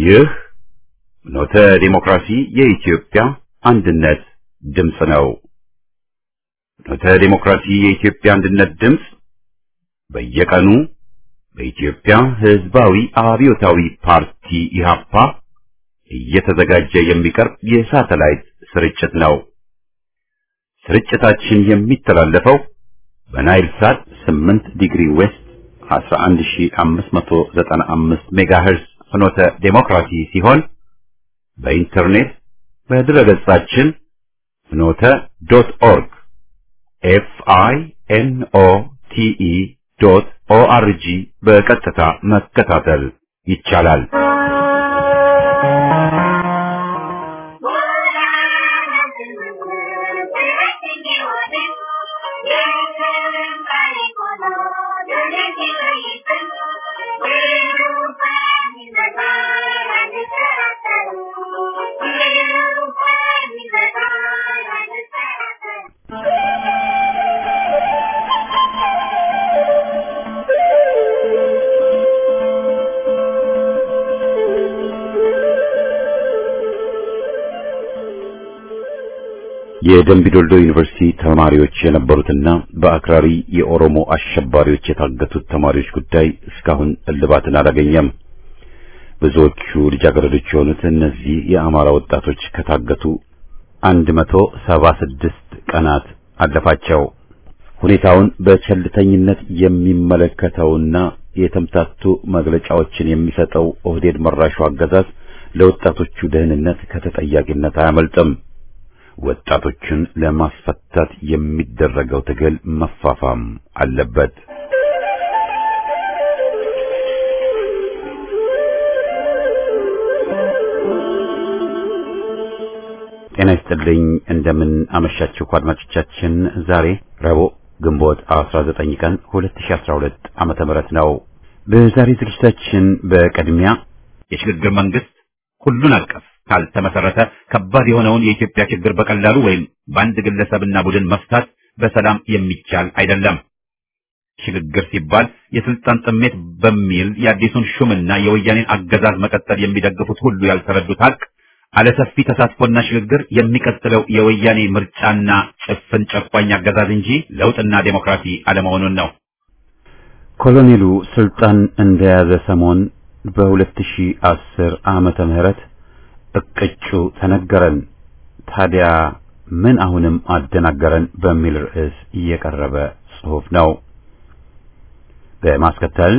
ይህ ኖተ ዲሞክራሲ የኢትዮጵያ አንድነት ድምፅ ነው። ኖተ ዲሞክራሲ የኢትዮጵያ አንድነት ድምፅ በየቀኑ በኢትዮጵያ ሕዝባዊ አብዮታዊ ፓርቲ ኢህአፓ እየተዘጋጀ የሚቀርብ የሳተላይት ስርጭት ነው። ስርጭታችን የሚተላለፈው በናይል ሳት 8 ዲግሪ ዌስት 11595 ሜጋሄርዝ ፍኖተ ዴሞክራሲ ሲሆን በኢንተርኔት በድረገጻችን ፍኖተ ዶት ኦርግ ኤፍ አይ ኤን ኦ ቲ ኢ ዶት ኦ አር ጂ በቀጥታ መከታተል ይቻላል። የደምቢዶልዶ ዩኒቨርሲቲ ተማሪዎች የነበሩትና በአክራሪ የኦሮሞ አሸባሪዎች የታገቱት ተማሪዎች ጉዳይ እስካሁን እልባትን አላገኘም። ብዙዎቹ ልጃገረዶች የሆኑት እነዚህ የአማራ ወጣቶች ከታገቱ አንድ መቶ ሰባ ስድስት ቀናት አለፋቸው። ሁኔታውን በቸልተኝነት የሚመለከተውና የተምታቱ መግለጫዎችን የሚሰጠው ኦህዴድ መራሹ አገዛዝ ለወጣቶቹ ደህንነት ከተጠያቂነት አያመልጥም። ወጣቶችን ለማስፈታት የሚደረገው ትግል መፋፋም አለበት። ጤና ይስጥልኝ። እንደምን አመሻችሁ አድማጮቻችን። ዛሬ ረቡዕ ግንቦት 19 ቀን 2012 ዓመተ ምህረት ነው። በዛሬ ዝግጅታችን በቅድሚያ የሽግግር መንግስት ሁሉን አቀፍ ካልተመሰረተ ከባድ የሆነውን የኢትዮጵያ ችግር በቀላሉ ወይም በአንድ ግለሰብና ቡድን መፍታት በሰላም የሚቻል አይደለም። ሽግግር ሲባል የስልጣን ጥሜት በሚል የአዲሱን ሹምና የወያኔን አገዛዝ መቀጠል የሚደግፉት ሁሉ ያልተረዱት ሀቅ አለሰፊ ተሳትፎና ሽግግር የሚቀጥለው የወያኔ ምርጫና ጭፍን ጨቋኝ አገዛዝ እንጂ ለውጥና ዴሞክራሲ አለመሆኑን ነው። ኮሎኔሉ ስልጣን እንደያዘ ሰሞን በ2010 ዓመተ ምህረት እቅጩ ተነገረን። ታዲያ ምን አሁንም አደናገረን በሚል ርዕስ እየቀረበ ጽሑፍ ነው። በማስከተል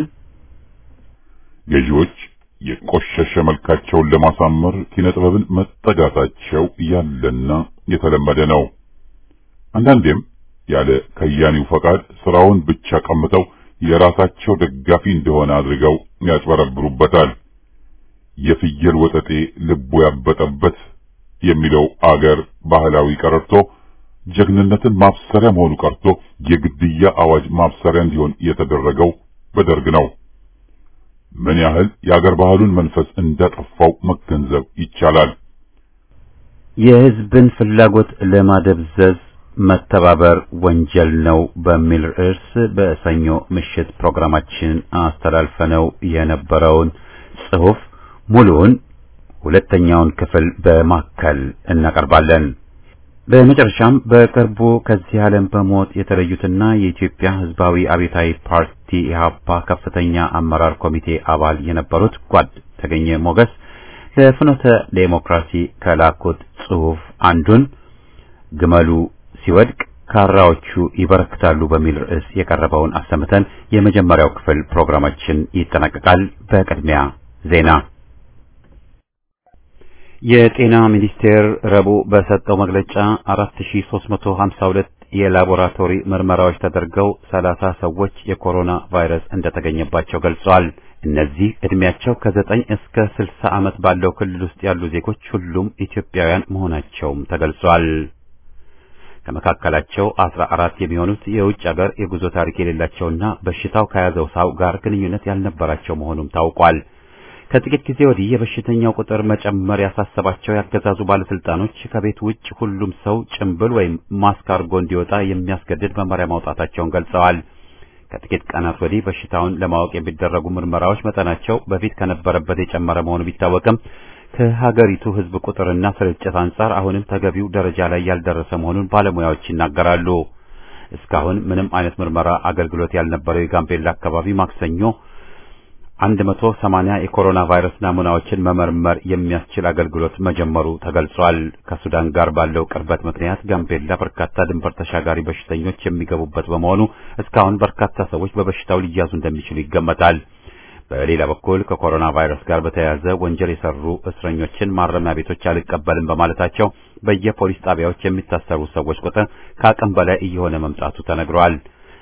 ገዢዎች የቆሸሸ መልካቸውን ለማሳመር ኪነጥበብን መጠጋታቸው ያለና የተለመደ ነው። አንዳንዴም ያለ ከያኒው ፈቃድ ስራውን ብቻ ቀምተው የራሳቸው ደጋፊ እንደሆነ አድርገው ያጭበረብሩበታል። የፍየል ወጠጤ ልቡ ያበጠበት የሚለው አገር ባህላዊ ቀረርቶ ጀግንነትን ማብሰሪያ መሆኑ ቀርቶ የግድያ አዋጅ ማብሰሪያ እንዲሆን የተደረገው በደርግ ነው። ምን ያህል የአገር ባህሉን መንፈስ እንዳጠፋው መገንዘብ ይቻላል። የሕዝብን ፍላጎት ለማደብዘዝ መተባበር ወንጀል ነው በሚል ርዕስ በሰኞ ምሽት ፕሮግራማችን አስተላልፈነው የነበረውን ጽሑፍ ሙሉውን ሁለተኛውን ክፍል በማከል እናቀርባለን። በመጨረሻም በቅርቡ ከዚህ ዓለም በሞት የተለዩትና የኢትዮጵያ ሕዝባዊ አብዮታዊ ፓርቲ ኢህአፓ ከፍተኛ አመራር ኮሚቴ አባል የነበሩት ጓድ ተገኘ ሞገስ ለፍኖተ ዴሞክራሲ ከላኩት ጽሑፍ አንዱን ግመሉ ሲወድቅ ካራዎቹ ይበረክታሉ በሚል ርዕስ የቀረበውን አሰምተን የመጀመሪያው ክፍል ፕሮግራማችን ይጠናቀቃል። በቅድሚያ ዜና የጤና ሚኒስቴር ረቡዕ በሰጠው መግለጫ 4352 የላቦራቶሪ ምርመራዎች ተደርገው 30 ሰዎች የኮሮና ቫይረስ እንደተገኘባቸው ገልጸዋል። እነዚህ ዕድሜያቸው ከ9 እስከ 60 ዓመት ባለው ክልል ውስጥ ያሉ ዜጎች ሁሉም ኢትዮጵያውያን መሆናቸውም ተገልጿል። ከመካከላቸው 14 የሚሆኑት የውጭ ሀገር የጉዞ ታሪክ የሌላቸውና በሽታው ከያዘው ሰው ጋር ግንኙነት ያልነበራቸው መሆኑም ታውቋል። ከጥቂት ጊዜ ወዲህ የበሽተኛው ቁጥር መጨመር ያሳሰባቸው ያገዛዙ ባለስልጣኖች ከቤት ውጭ ሁሉም ሰው ጭንብል ወይም ማስክ አድርጎ እንዲወጣ የሚያስገድድ መመሪያ ማውጣታቸውን ገልጸዋል። ከጥቂት ቀናት ወዲህ በሽታውን ለማወቅ የሚደረጉ ምርመራዎች መጠናቸው በፊት ከነበረበት የጨመረ መሆኑ ቢታወቅም ከሀገሪቱ ሕዝብ ቁጥርና ስርጭት አንጻር አሁንም ተገቢው ደረጃ ላይ ያልደረሰ መሆኑን ባለሙያዎች ይናገራሉ። እስካሁን ምንም አይነት ምርመራ አገልግሎት ያልነበረው የጋምቤላ አካባቢ ማክሰኞ 180 የኮሮና ቫይረስ ናሙናዎችን መመርመር የሚያስችል አገልግሎት መጀመሩ ተገልጿል። ከሱዳን ጋር ባለው ቅርበት ምክንያት ጋምቤላ በርካታ ድንበር ተሻጋሪ በሽተኞች የሚገቡበት በመሆኑ እስካሁን በርካታ ሰዎች በበሽታው ሊያዙ እንደሚችሉ ይገመታል። በሌላ በኩል ከኮሮና ቫይረስ ጋር በተያያዘ ወንጀል የሰሩ እስረኞችን ማረሚያ ቤቶች አልቀበልም በማለታቸው በየፖሊስ ጣቢያዎች የሚታሰሩ ሰዎች ቁጥር ከአቅም በላይ እየሆነ መምጣቱ ተነግሯል።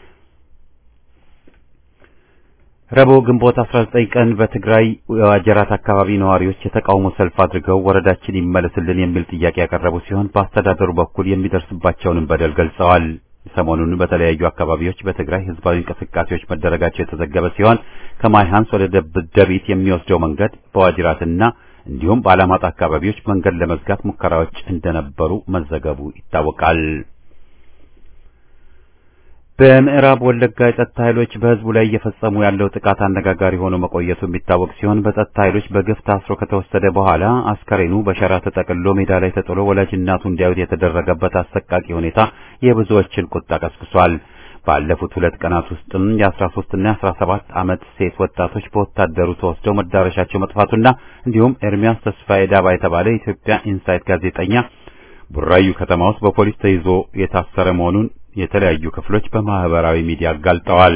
ረቡዕ ግንቦት 19 ቀን በትግራይ ዋጀራት አካባቢ ነዋሪዎች የተቃውሞ ሰልፍ አድርገው ወረዳችን ይመለስልን የሚል ጥያቄ ያቀረቡ ሲሆን በአስተዳደሩ በኩል የሚደርስባቸውንም በደል ገልጸዋል። ሰሞኑን በተለያዩ አካባቢዎች በትግራይ ህዝባዊ እንቅስቃሴዎች መደረጋቸው የተዘገበ ሲሆን ከማይሃንስ ወደ ደቢት የሚወስደው መንገድ በዋጅራትና እንዲሁም በአላማጣ አካባቢዎች መንገድ ለመዝጋት ሙከራዎች እንደነበሩ መዘገቡ ይታወቃል። በምዕራብ ወለጋ የጸጥታ ኃይሎች በህዝቡ ላይ እየፈጸሙ ያለው ጥቃት አነጋጋሪ ሆኖ መቆየቱ የሚታወቅ ሲሆን በጸጥታ ኃይሎች በግፍ ታስሮ ከተወሰደ በኋላ አስከሬኑ በሸራ ተጠቅልሎ ሜዳ ላይ ተጥሎ ወላጅ እናቱ እንዲያዩት የተደረገበት አሰቃቂ ሁኔታ የብዙዎችን ቁጣ ቀስቅሷል። ባለፉት ሁለት ቀናት ውስጥም የ13 እና የ17 ዓመት ሴት ወጣቶች በወታደሩ ተወስደው መዳረሻቸው መጥፋቱና እንዲሁም ኤርሚያስ ተስፋዬ ዳባ የተባለ የኢትዮጵያ ኢንሳይት ጋዜጠኛ ቡራዩ ከተማ ውስጥ በፖሊስ ተይዞ የታሰረ መሆኑን የተለያዩ ክፍሎች በማህበራዊ ሚዲያ አጋልጠዋል።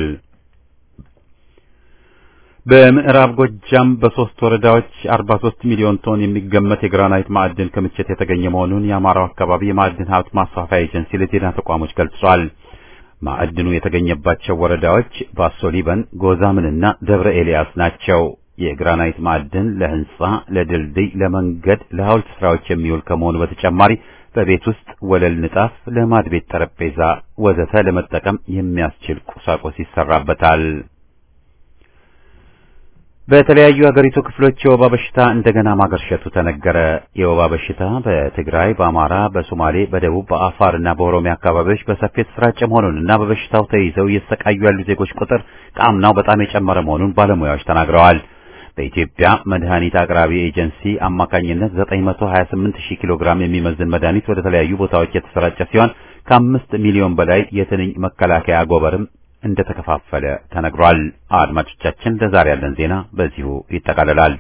በምዕራብ ጎጃም በሶስት ወረዳዎች 43 ሚሊዮን ቶን የሚገመት የግራናይት ማዕድን ክምችት የተገኘ መሆኑን የአማራው አካባቢ የማዕድን ሀብት ማስፋፊያ ኤጀንሲ ለዜና ተቋሞች ገልጿል። ማዕድኑ የተገኘባቸው ወረዳዎች ባሶ ሊበን፣ ጎዛምንና ደብረ ኤልያስ ናቸው። የግራናይት ማዕድን ለህንጻ፣ ለድልድይ፣ ለመንገድ፣ ለሐውልት ስራዎች የሚውል ከመሆኑ በተጨማሪ በቤት ውስጥ ወለል ንጣፍ፣ ለማድ ቤት ጠረጴዛ ወዘተ ለመጠቀም የሚያስችል ቁሳቁስ ይሰራበታል። በተለያዩ የሀገሪቱ ክፍሎች የወባ በሽታ እንደገና ማገርሸቱ ተነገረ። የወባ በሽታ በትግራይ፣ በአማራ፣ በሶማሌ፣ በደቡብ፣ በአፋር እና በኦሮሚያ አካባቢዎች በሰፊ የተሰራጨ መሆኑንና በበሽታው ተይዘው እየተሰቃዩ ያሉ ዜጎች ቁጥር ከአምናው በጣም የጨመረ መሆኑን ባለሙያዎች ተናግረዋል። በኢትዮጵያ መድኃኒት አቅራቢ ኤጀንሲ አማካኝነት 928 ሺህ ኪሎ ግራም የሚመዝን መድኃኒት ወደ ተለያዩ ቦታዎች የተሰራጨ ሲሆን ከአምስት ሚሊዮን በላይ የትንኝ መከላከያ አጎበርም እንደተከፋፈለ ተነግሯል። አድማጮቻችን፣ ለዛሬ ያለን ዜና በዚሁ ይጠቃልላል።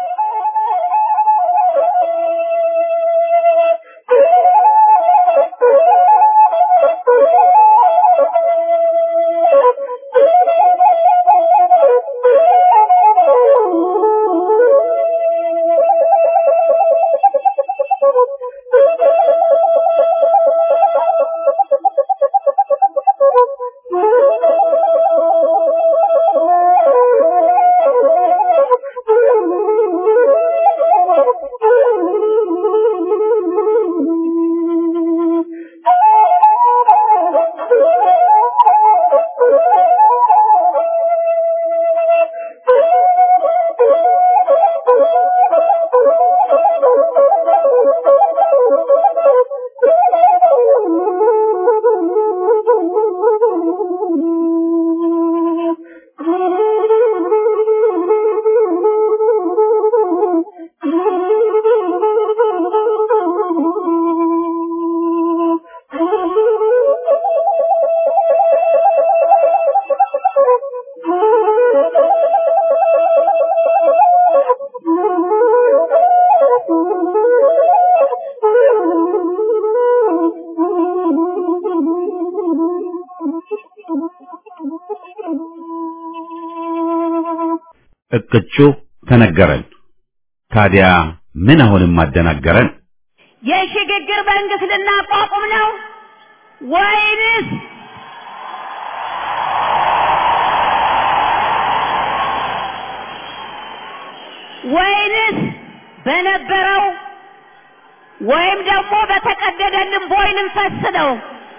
እቅጩ ተነገረን። ታዲያ ምን አሁንም አደናገረን? የሽግግር መንግስት ልናቋቁም ነው ወይንስ ወይንስ በነበረው ወይም ደግሞ በተቀደደልን ቦይ ልንፈስ ነው?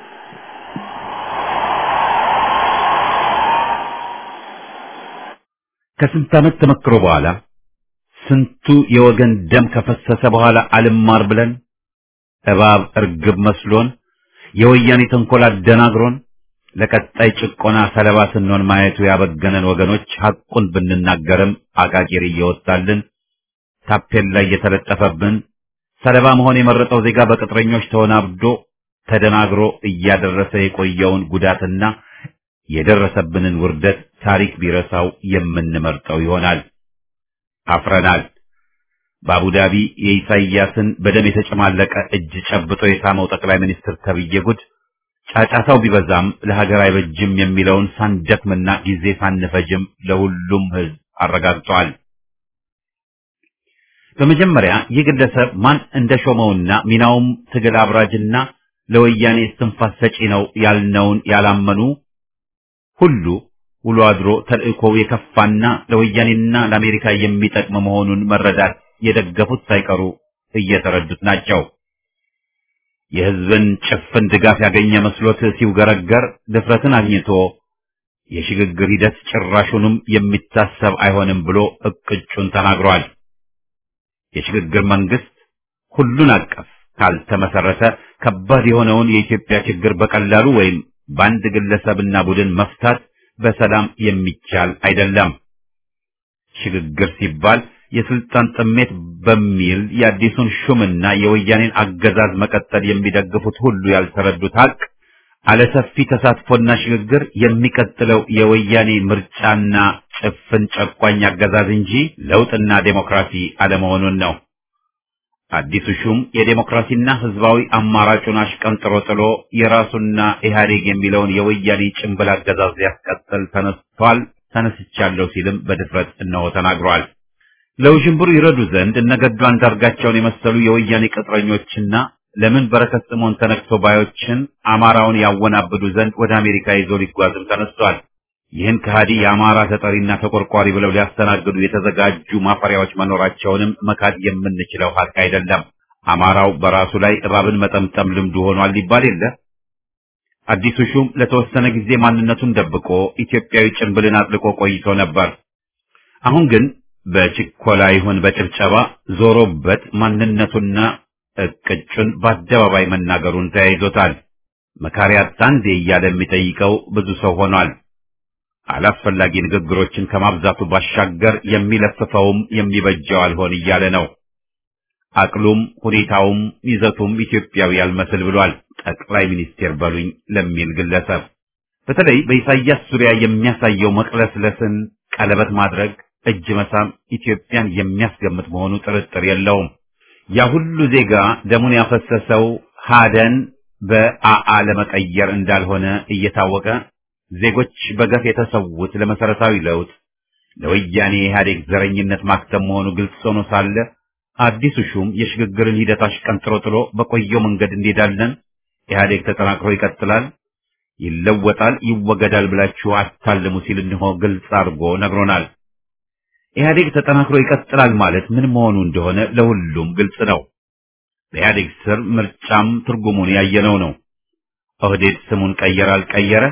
ከስንት ዓመት ተመክሮ በኋላ ስንቱ የወገን ደም ከፈሰሰ በኋላ አልማር ብለን እባብ እርግብ መስሎን የወያኔ ተንኮል አደናግሮን ለቀጣይ ጭቆና ሰለባ ስንሆን ማየቱ ያበገነን ወገኖች ሐቁን ብንናገርም አቃቂር እየወጣልን ታፔላ እየተለጠፈብን ሰለባ መሆን የመረጠው ዜጋ በቅጥረኞች ተወናብዶ ተደናግሮ እያደረሰ የቆየውን ጉዳትና የደረሰብንን ውርደት ታሪክ ቢረሳው የምንመርጠው ይሆናል። አፍረናል። በአቡዳቢ የኢሳይያስን በደም የተጨማለቀ እጅ ጨብጦ የሳመው ጠቅላይ ሚኒስትር ተብዬ ጉድ ጫጫታው ቢበዛም ለሀገር አይበጅም የሚለውን ሳንደክምና ጊዜ ሳንፈጅም ለሁሉም ሕዝብ አረጋግጧል። በመጀመሪያ ይህ ግለሰብ ማን እንደሾመውና ሚናውም ትግል አብራጅና ለወያኔ እስትንፋስ ሰጪ ነው ያልነውን ያላመኑ ሁሉ ውሎ አድሮ ተልእኮው የከፋና ለወያኔና ለአሜሪካ የሚጠቅም መሆኑን መረዳት የደገፉት ሳይቀሩ እየተረዱት ናቸው። የሕዝብን ጭፍን ድጋፍ ያገኘ መስሎት ሲውገረገር ድፍረትን አግኝቶ የሽግግር ሂደት ጭራሹንም የሚታሰብ አይሆንም ብሎ እቅጩን ተናግሯል። የሽግግር መንግስት ሁሉን አቀፍ ካልተመሰረተ ከባድ የሆነውን የኢትዮጵያ ችግር በቀላሉ ወይም በአንድ ግለሰብና ቡድን መፍታት በሰላም የሚቻል አይደለም። ሽግግር ሲባል የስልጣን ጥሜት በሚል የአዲሱን ሹምና የወያኔን አገዛዝ መቀጠል የሚደግፉት ሁሉ ያልተረዱት ሀቅ አለሰፊ ተሳትፎና ሽግግር የሚቀጥለው የወያኔ ምርጫና ጭፍን ጨቋኝ አገዛዝ እንጂ ለውጥና ዴሞክራሲ አለመሆኑን ነው። አዲሱ ሹም የዴሞክራሲና ህዝባዊ አማራጩን አሽቀንጥሮ ጥሎ የራሱና ኢህአዴግ የሚለውን የወያኔ ጭንብል አገዛዝ ሊያስቀጥል ተነስቷል፣ ተነስቻለሁ ሲልም በድፍረት እነሆ ተናግሯል። ለውዥንብሩ ይረዱ ዘንድ እነገዱ አንዳርጋቸውን የመሰሉ የወያኔ ቅጥረኞችና ለምን በረከት ስምዖን ተነክቶ ባዮችን አማራውን ያወናብዱ ዘንድ ወደ አሜሪካ ይዞ ሊጓዝም ተነስቷል። ይህን ከሃዲ የአማራ ተጠሪና ተቆርቋሪ ብለው ሊያስተናግዱ የተዘጋጁ ማፈሪያዎች መኖራቸውንም መካድ የምንችለው ሀቅ አይደለም። አማራው በራሱ ላይ እባብን መጠምጠም ልምዱ ሆኗል ሊባል የለ። አዲሱ ሹም ለተወሰነ ጊዜ ማንነቱን ደብቆ ኢትዮጵያዊ ጭንብልን አጥልቆ ቆይቶ ነበር። አሁን ግን በችኮላ ይሁን በጭብጨባ ዞሮበት ማንነቱና እቅጩን በአደባባይ መናገሩን ተያይዞታል። መካሪ አጣ እንዴ እያለ የሚጠይቀው ብዙ ሰው ሆኗል። አላስፈላጊ ንግግሮችን ከማብዛቱ ባሻገር የሚለፍፈውም የሚበጀው አልሆን እያለ ነው። አቅሉም ሁኔታውም ይዘቱም ኢትዮጵያዊ ያልመስል ብሏል። ጠቅላይ ሚኒስቴር በሉኝ ለሚል ግለሰብ በተለይ በኢሳያስ ዙሪያ የሚያሳየው መቅለስለስን፣ ቀለበት ማድረግ፣ እጅ መሳም ኢትዮጵያን የሚያስገምት መሆኑ ጥርጥር የለውም። ያ ሁሉ ዜጋ ደሙን ያፈሰሰው ሀደን በአአ ለመቀየር እንዳልሆነ እየታወቀ ዜጎች በገፍ የተሰዉት ለመሰረታዊ ለውጥ ለወያኔ ኢህአዴግ ዘረኝነት ማክተም መሆኑ ግልጽ ሆኖ ሳለ አዲሱ ሹም የሽግግርን ሂደት አሽቀንጥሮ ጥሎ በቆየው መንገድ እንሄዳለን፣ ኢህአዴግ ተጠናክሮ ይቀጥላል፣ ይለወጣል፣ ይወገዳል ብላችሁ አታልሙ ሲል እንሆ ግልጽ አድርጎ ነግሮናል። ኢህአዴግ ተጠናክሮ ይቀጥላል ማለት ምን መሆኑ እንደሆነ ለሁሉም ግልጽ ነው። በኢህአዴግ ስር ምርጫም ትርጉሙን ያየነው ነው። ኦህዴድ ስሙን ቀየረ አልቀየረ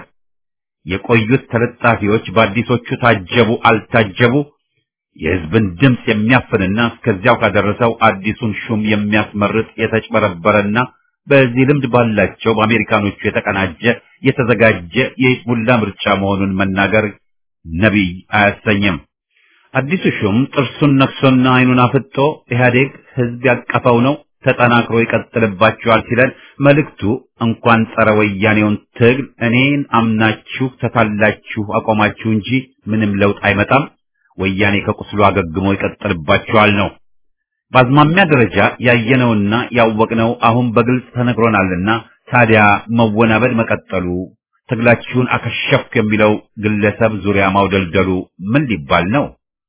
የቆዩት ተለጣፊዎች በአዲሶቹ ታጀቡ አልታጀቡ የህዝብን ድምፅ የሚያፍንና እስከዚያው ካደረሰው አዲሱን ሹም የሚያስመርጥ የተጭበረበረና በዚህ ልምድ ባላቸው በአሜሪካኖቹ የተቀናጀ የተዘጋጀ የይስሙላ ምርጫ መሆኑን መናገር ነቢይ አያሰኝም። አዲሱ ሹም ጥርሱን ነክሶና አይኑን አፍጦ ኢህአዴግ ህዝብ ያቀፈው ነው ተጠናክሮ ይቀጥልባችኋል ሲለን መልእክቱ እንኳን ጸረ ወያኔውን ትግል እኔን አምናችሁ ተታላችሁ አቆማችሁ እንጂ ምንም ለውጥ አይመጣም፣ ወያኔ ከቁስሉ አገግሞ ይቀጥልባችኋል ነው። በአዝማሚያ ደረጃ ያየነውና ያወቅነው አሁን በግልጽ ተነግሮናልና ታዲያ መወናበድ መቀጠሉ ትግላችሁን አከሸፍኩ የሚለው ግለሰብ ዙሪያ ማውደልደሉ ምን ሊባል ነው?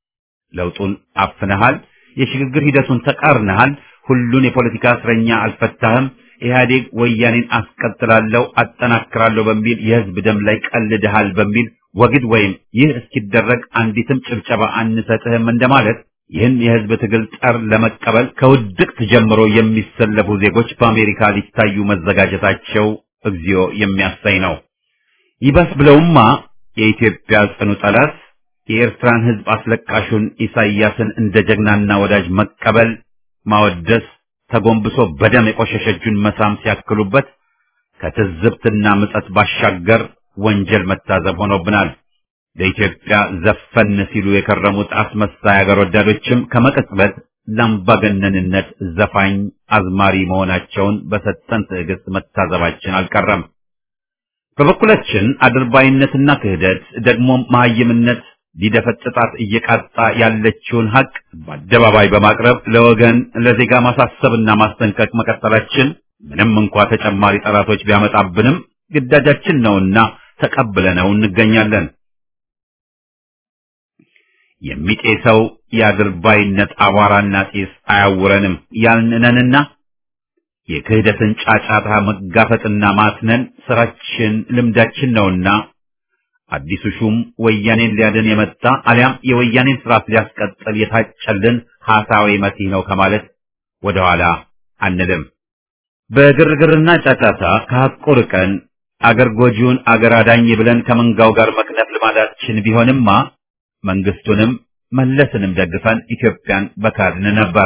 ለውጡን አፍነሃል፣ የሽግግር ሂደቱን ተቃርነሃል፣ ሁሉን የፖለቲካ እስረኛ አልፈታህም፣ ኢህአዴግ ወያኔን አስቀጥላለሁ አጠናክራለሁ በሚል የህዝብ ደም ላይ ቀልድሃል በሚል ወግድ ወይም ይህ እስኪደረግ አንዲትም ጭብጨባ አንሰጥህም እንደማለት ይህን የህዝብ ትግል ጠር ለመቀበል ከውድቅት ጀምሮ የሚሰለፉ ዜጎች በአሜሪካ ሊታዩ መዘጋጀታቸው እግዚኦ የሚያሳይ ነው። ይባስ ብለውማ የኢትዮጵያ ጽኑ ጠላት የኤርትራን ህዝብ አስለቃሹን ኢሳይያስን እንደ ጀግናና ወዳጅ መቀበል ማወደስ ተጎንብሶ በደም የቆሸሸ እጁን መሳም ሲያክሉበት ከትዝብትና ምጸት ባሻገር ወንጀል መታዘብ ሆኖብናል። ለኢትዮጵያ ዘፈን ሲሉ የከረሙት አስመሳይ አገር ወዳዶችም ከመቀጽበት ለአምባገነንነት ዘፋኝ አዝማሪ መሆናቸውን በሰጠን ትዕግስት መታዘባችን አልቀረም። በበኩላችን አድርባይነትና ክህደት ደግሞም መሀይምነት ሊደፈጥጣት እየቃጣ ያለችውን ሀቅ በአደባባይ በማቅረብ ለወገን ለዜጋ ማሳሰብና ማስጠንቀቅ መቀጠላችን ምንም እንኳ ተጨማሪ ጠላቶች ቢያመጣብንም ግዳጃችን ነውና ተቀብለነው እንገኛለን። የሚጤሰው የአድርባይነት አቧራና ጢስ አያውረንም ያልንነንና የክህደትን ጫጫታ መጋፈጥና ማትነን ስራችን ልምዳችን ነውና አዲሱ ሹም ወያኔን ሊያድን የመጣ አሊያም የወያኔን ስርዓት ሊያስቀጥል የታጨልን ሐሳዊ መሲህ ነው ከማለት ወደኋላ አንልም። በግርግርና ጫጫታ ከሐቁ ርቀን አገር ጎጂውን አገር አዳኝ ብለን ከመንጋው ጋር መክነፍ ልማዳችን ቢሆንማ መንግስቱንም መለስንም ደግፈን ኢትዮጵያን በካድን ነበር።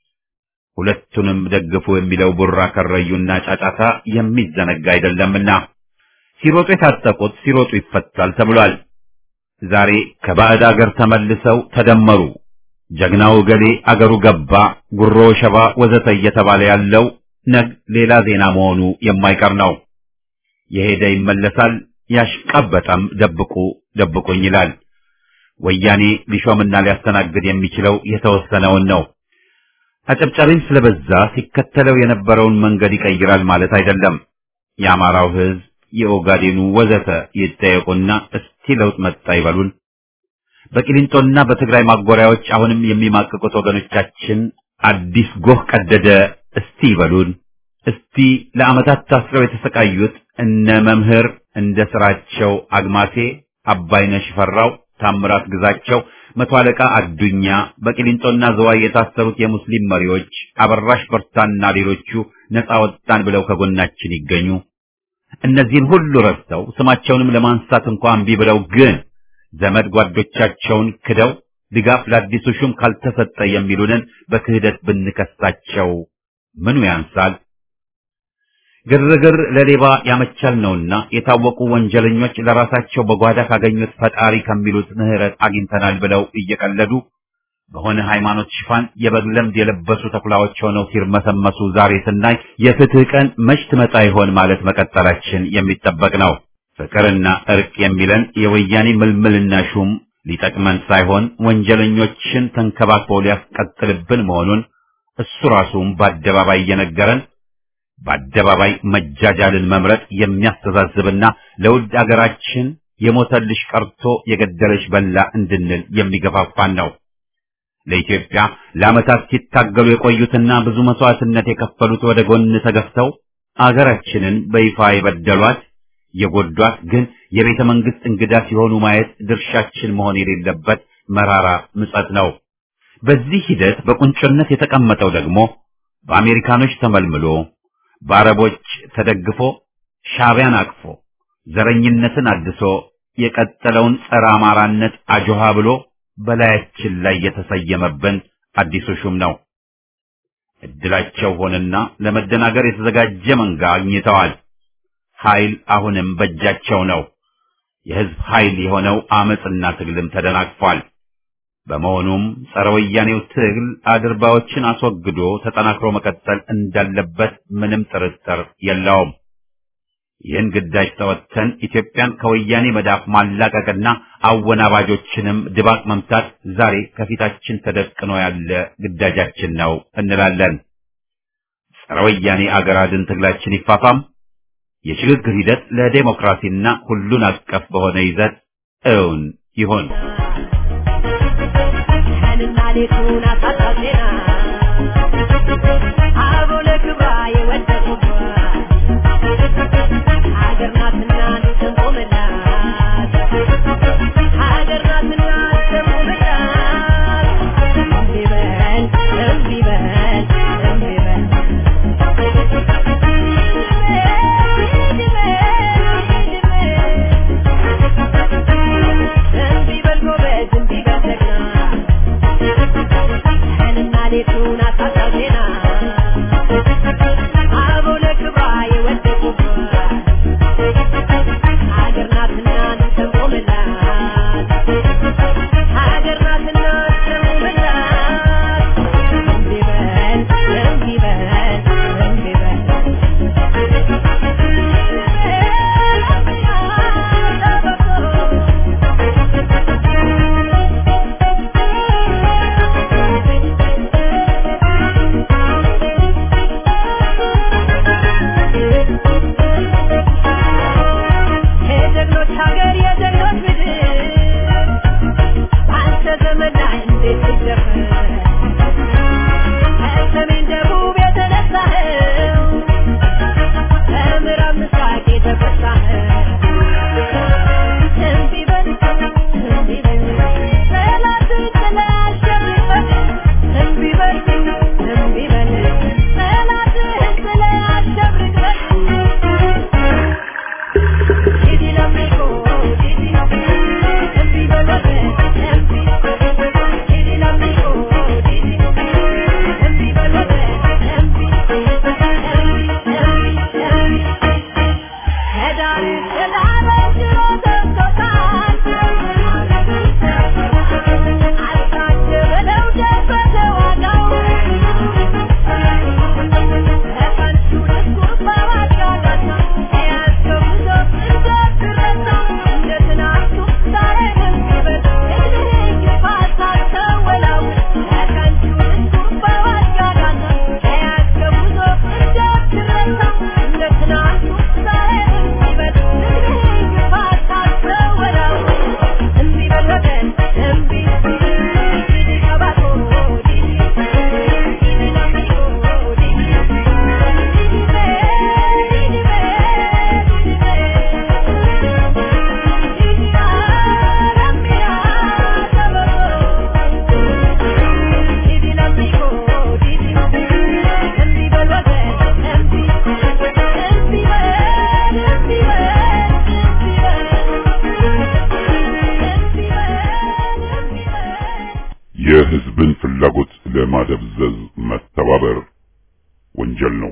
ሁለቱንም ደግፉ የሚለው ቡራ ከረዩና ጫጫታ የሚዘነጋ አይደለምና ሲሮጡ የታጠቁት ሲሮጡ ይፈታል ተብሏል። ዛሬ ከባዕድ አገር ተመልሰው ተደመሩ፣ ጀግናው ገሌ አገሩ ገባ፣ ጉሮ ሸባ ወዘተ እየተባለ ያለው ነግ ሌላ ዜና መሆኑ የማይቀር ነው። የሄደ ይመለሳል፣ ያሽቃበጠም ደብቁ ደብቁኝ ይላል። ወያኔ ሊሾምና ሊያስተናግድ የሚችለው የተወሰነውን ነው። አጨብጫቢም ስለበዛ ሲከተለው የነበረውን መንገድ ይቀይራል ማለት አይደለም። የአማራው ሕዝብ፣ የኦጋዴኑ ወዘተ ይጠየቁና እስቲ ለውጥ መጣ ይበሉን። በቂሊንጦና በትግራይ ማጎሪያዎች አሁንም የሚማቅቁት ወገኖቻችን አዲስ ጎህ ቀደደ እስቲ ይበሉን። እስቲ ለዓመታት ታስረው የተሰቃዩት እነ መምህር እንደ ስራቸው አግማሴ፣ አባይነሽ ፈራው፣ ታምራት ግዛቸው፣ መቶ አለቃ አዱኛ፣ በቂሊንጦና ዘዋይ የታሰሩት የሙስሊም መሪዎች አበራሽ በርታና ሌሎቹ ነፃ ወጣን ብለው ከጎናችን ይገኙ። እነዚህን ሁሉ ረስተው ስማቸውንም ለማንሳት እንኳን እምቢ ብለው ግን ዘመድ ጓዶቻቸውን ክደው ድጋፍ ለአዲሱ ሹም ካልተሰጠ የሚሉንን በክህደት ብንከሳቸው ምኑ ያንሳል? ግርግር ለሌባ ያመቻል ነውና የታወቁ ወንጀለኞች ለራሳቸው በጓዳ ካገኙት ፈጣሪ ከሚሉት ምሕረት አግኝተናል ብለው እየቀለዱ በሆነ ሃይማኖት ሽፋን የበግ ለምድ የለበሱ ተኩላዎች ሆነው ሲርመሰመሱ ዛሬ ስናይ የፍትህ ቀን መች ትመጣ ይሆን ማለት መቀጠላችን የሚጠበቅ ነው። ፍቅርና እርቅ የሚለን የወያኔ ምልምልና ሹም ሊጠቅመን ሳይሆን ወንጀለኞችን ተንከባክቦ ሊያስቀጥልብን መሆኑን እሱ ራሱም በአደባባይ እየነገረን በአደባባይ መጃጃልን መምረጥ የሚያስተዛዝብና ለውድ አገራችን የሞተልሽ ቀርቶ የገደለሽ በላ እንድንል የሚገፋፋን ነው። ለኢትዮጵያ ለዓመታት ሲታገሉ የቆዩትና ብዙ መስዋዕትነት የከፈሉት ወደ ጎን ተገፍተው አገራችንን በይፋ የበደሏት የጎዷት ግን የቤተ መንግስት እንግዳ ሲሆኑ ማየት ድርሻችን መሆን የሌለበት መራራ ምጸት ነው። በዚህ ሂደት በቁንጮነት የተቀመጠው ደግሞ በአሜሪካኖች ተመልምሎ በአረቦች ተደግፎ ሻዕቢያን አቅፎ ዘረኝነትን አድሶ የቀጠለውን ጸረ አማራነት አጆሃ ብሎ በላያችን ላይ የተሰየመብን አዲሱ ሹም ነው። እድላቸው ሆነና ለመደናገር የተዘጋጀ መንጋ አግኝተዋል። ኃይል አሁንም በእጃቸው ነው። የህዝብ ኃይል የሆነው አመጽና ትግልም ተደናቅፏል። በመሆኑም ጸረ ወያኔው ትግል አድርባዮችን አስወግዶ ተጠናክሮ መቀጠል እንዳለበት ምንም ጥርጥር የለውም። ይህን ግዳጅ ተወጥተን ኢትዮጵያን ከወያኔ መዳፍ ማላቀቅና አወናባጆችንም ድባቅ መምታት ዛሬ ከፊታችን ተደቅኖ ያለ ግዳጃችን ነው እንላለን። ጸረ ወያኔ አገር አድን ትግላችን ይፋፋም። የሽግግር ሂደት ለዴሞክራሲና ሁሉን አቀፍ በሆነ ይዘት እውን ይሁን። ቀንና ሌቱን አሳሳቢና አበው ለክብራ የወደቁባት ሀገር ናትና እንቆምላት ሀገር ናትና እንቆምላት እምቢ በል እምቢ በል እምቢ በል እምቢ በል ጎበዝ እምቢ በል ጀግና ቀንና ሌቱን አሳሳቢና አበው ለክብራ የወደቁባት ሀገር የህዝብን ፍላጎት ለማደብዘዝ መተባበር ወንጀል ነው።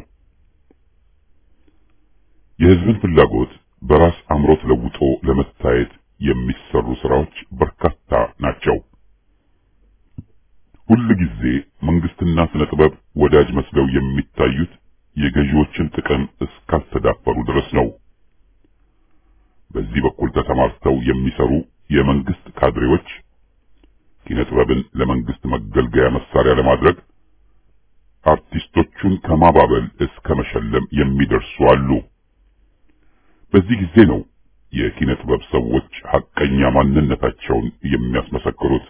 የህዝብን ፍላጎት በራስ አምሮት ለውጦ ለመታየት የሚሰሩ ስራዎች በርካታ ናቸው። ሁል ጊዜ መንግስትና ስነ ጥበብ ወዳጅ መስለው የሚታዩት የገዢዎችን ጥቅም እስካልተዳፈሩ ድረስ ነው። በዚህ በኩል ተሰማርተው የሚሰሩ የመንግስት ካድሬዎች ኪነ ጥበብን ለመንግስት መገልገያ መሳሪያ ለማድረግ አርቲስቶቹን ከማባበል እስከ መሸለም የሚደርሱ አሉ። በዚህ ጊዜ ነው የኪነ ጥበብ ሰዎች ሐቀኛ ማንነታቸውን የሚያስመሰክሩት።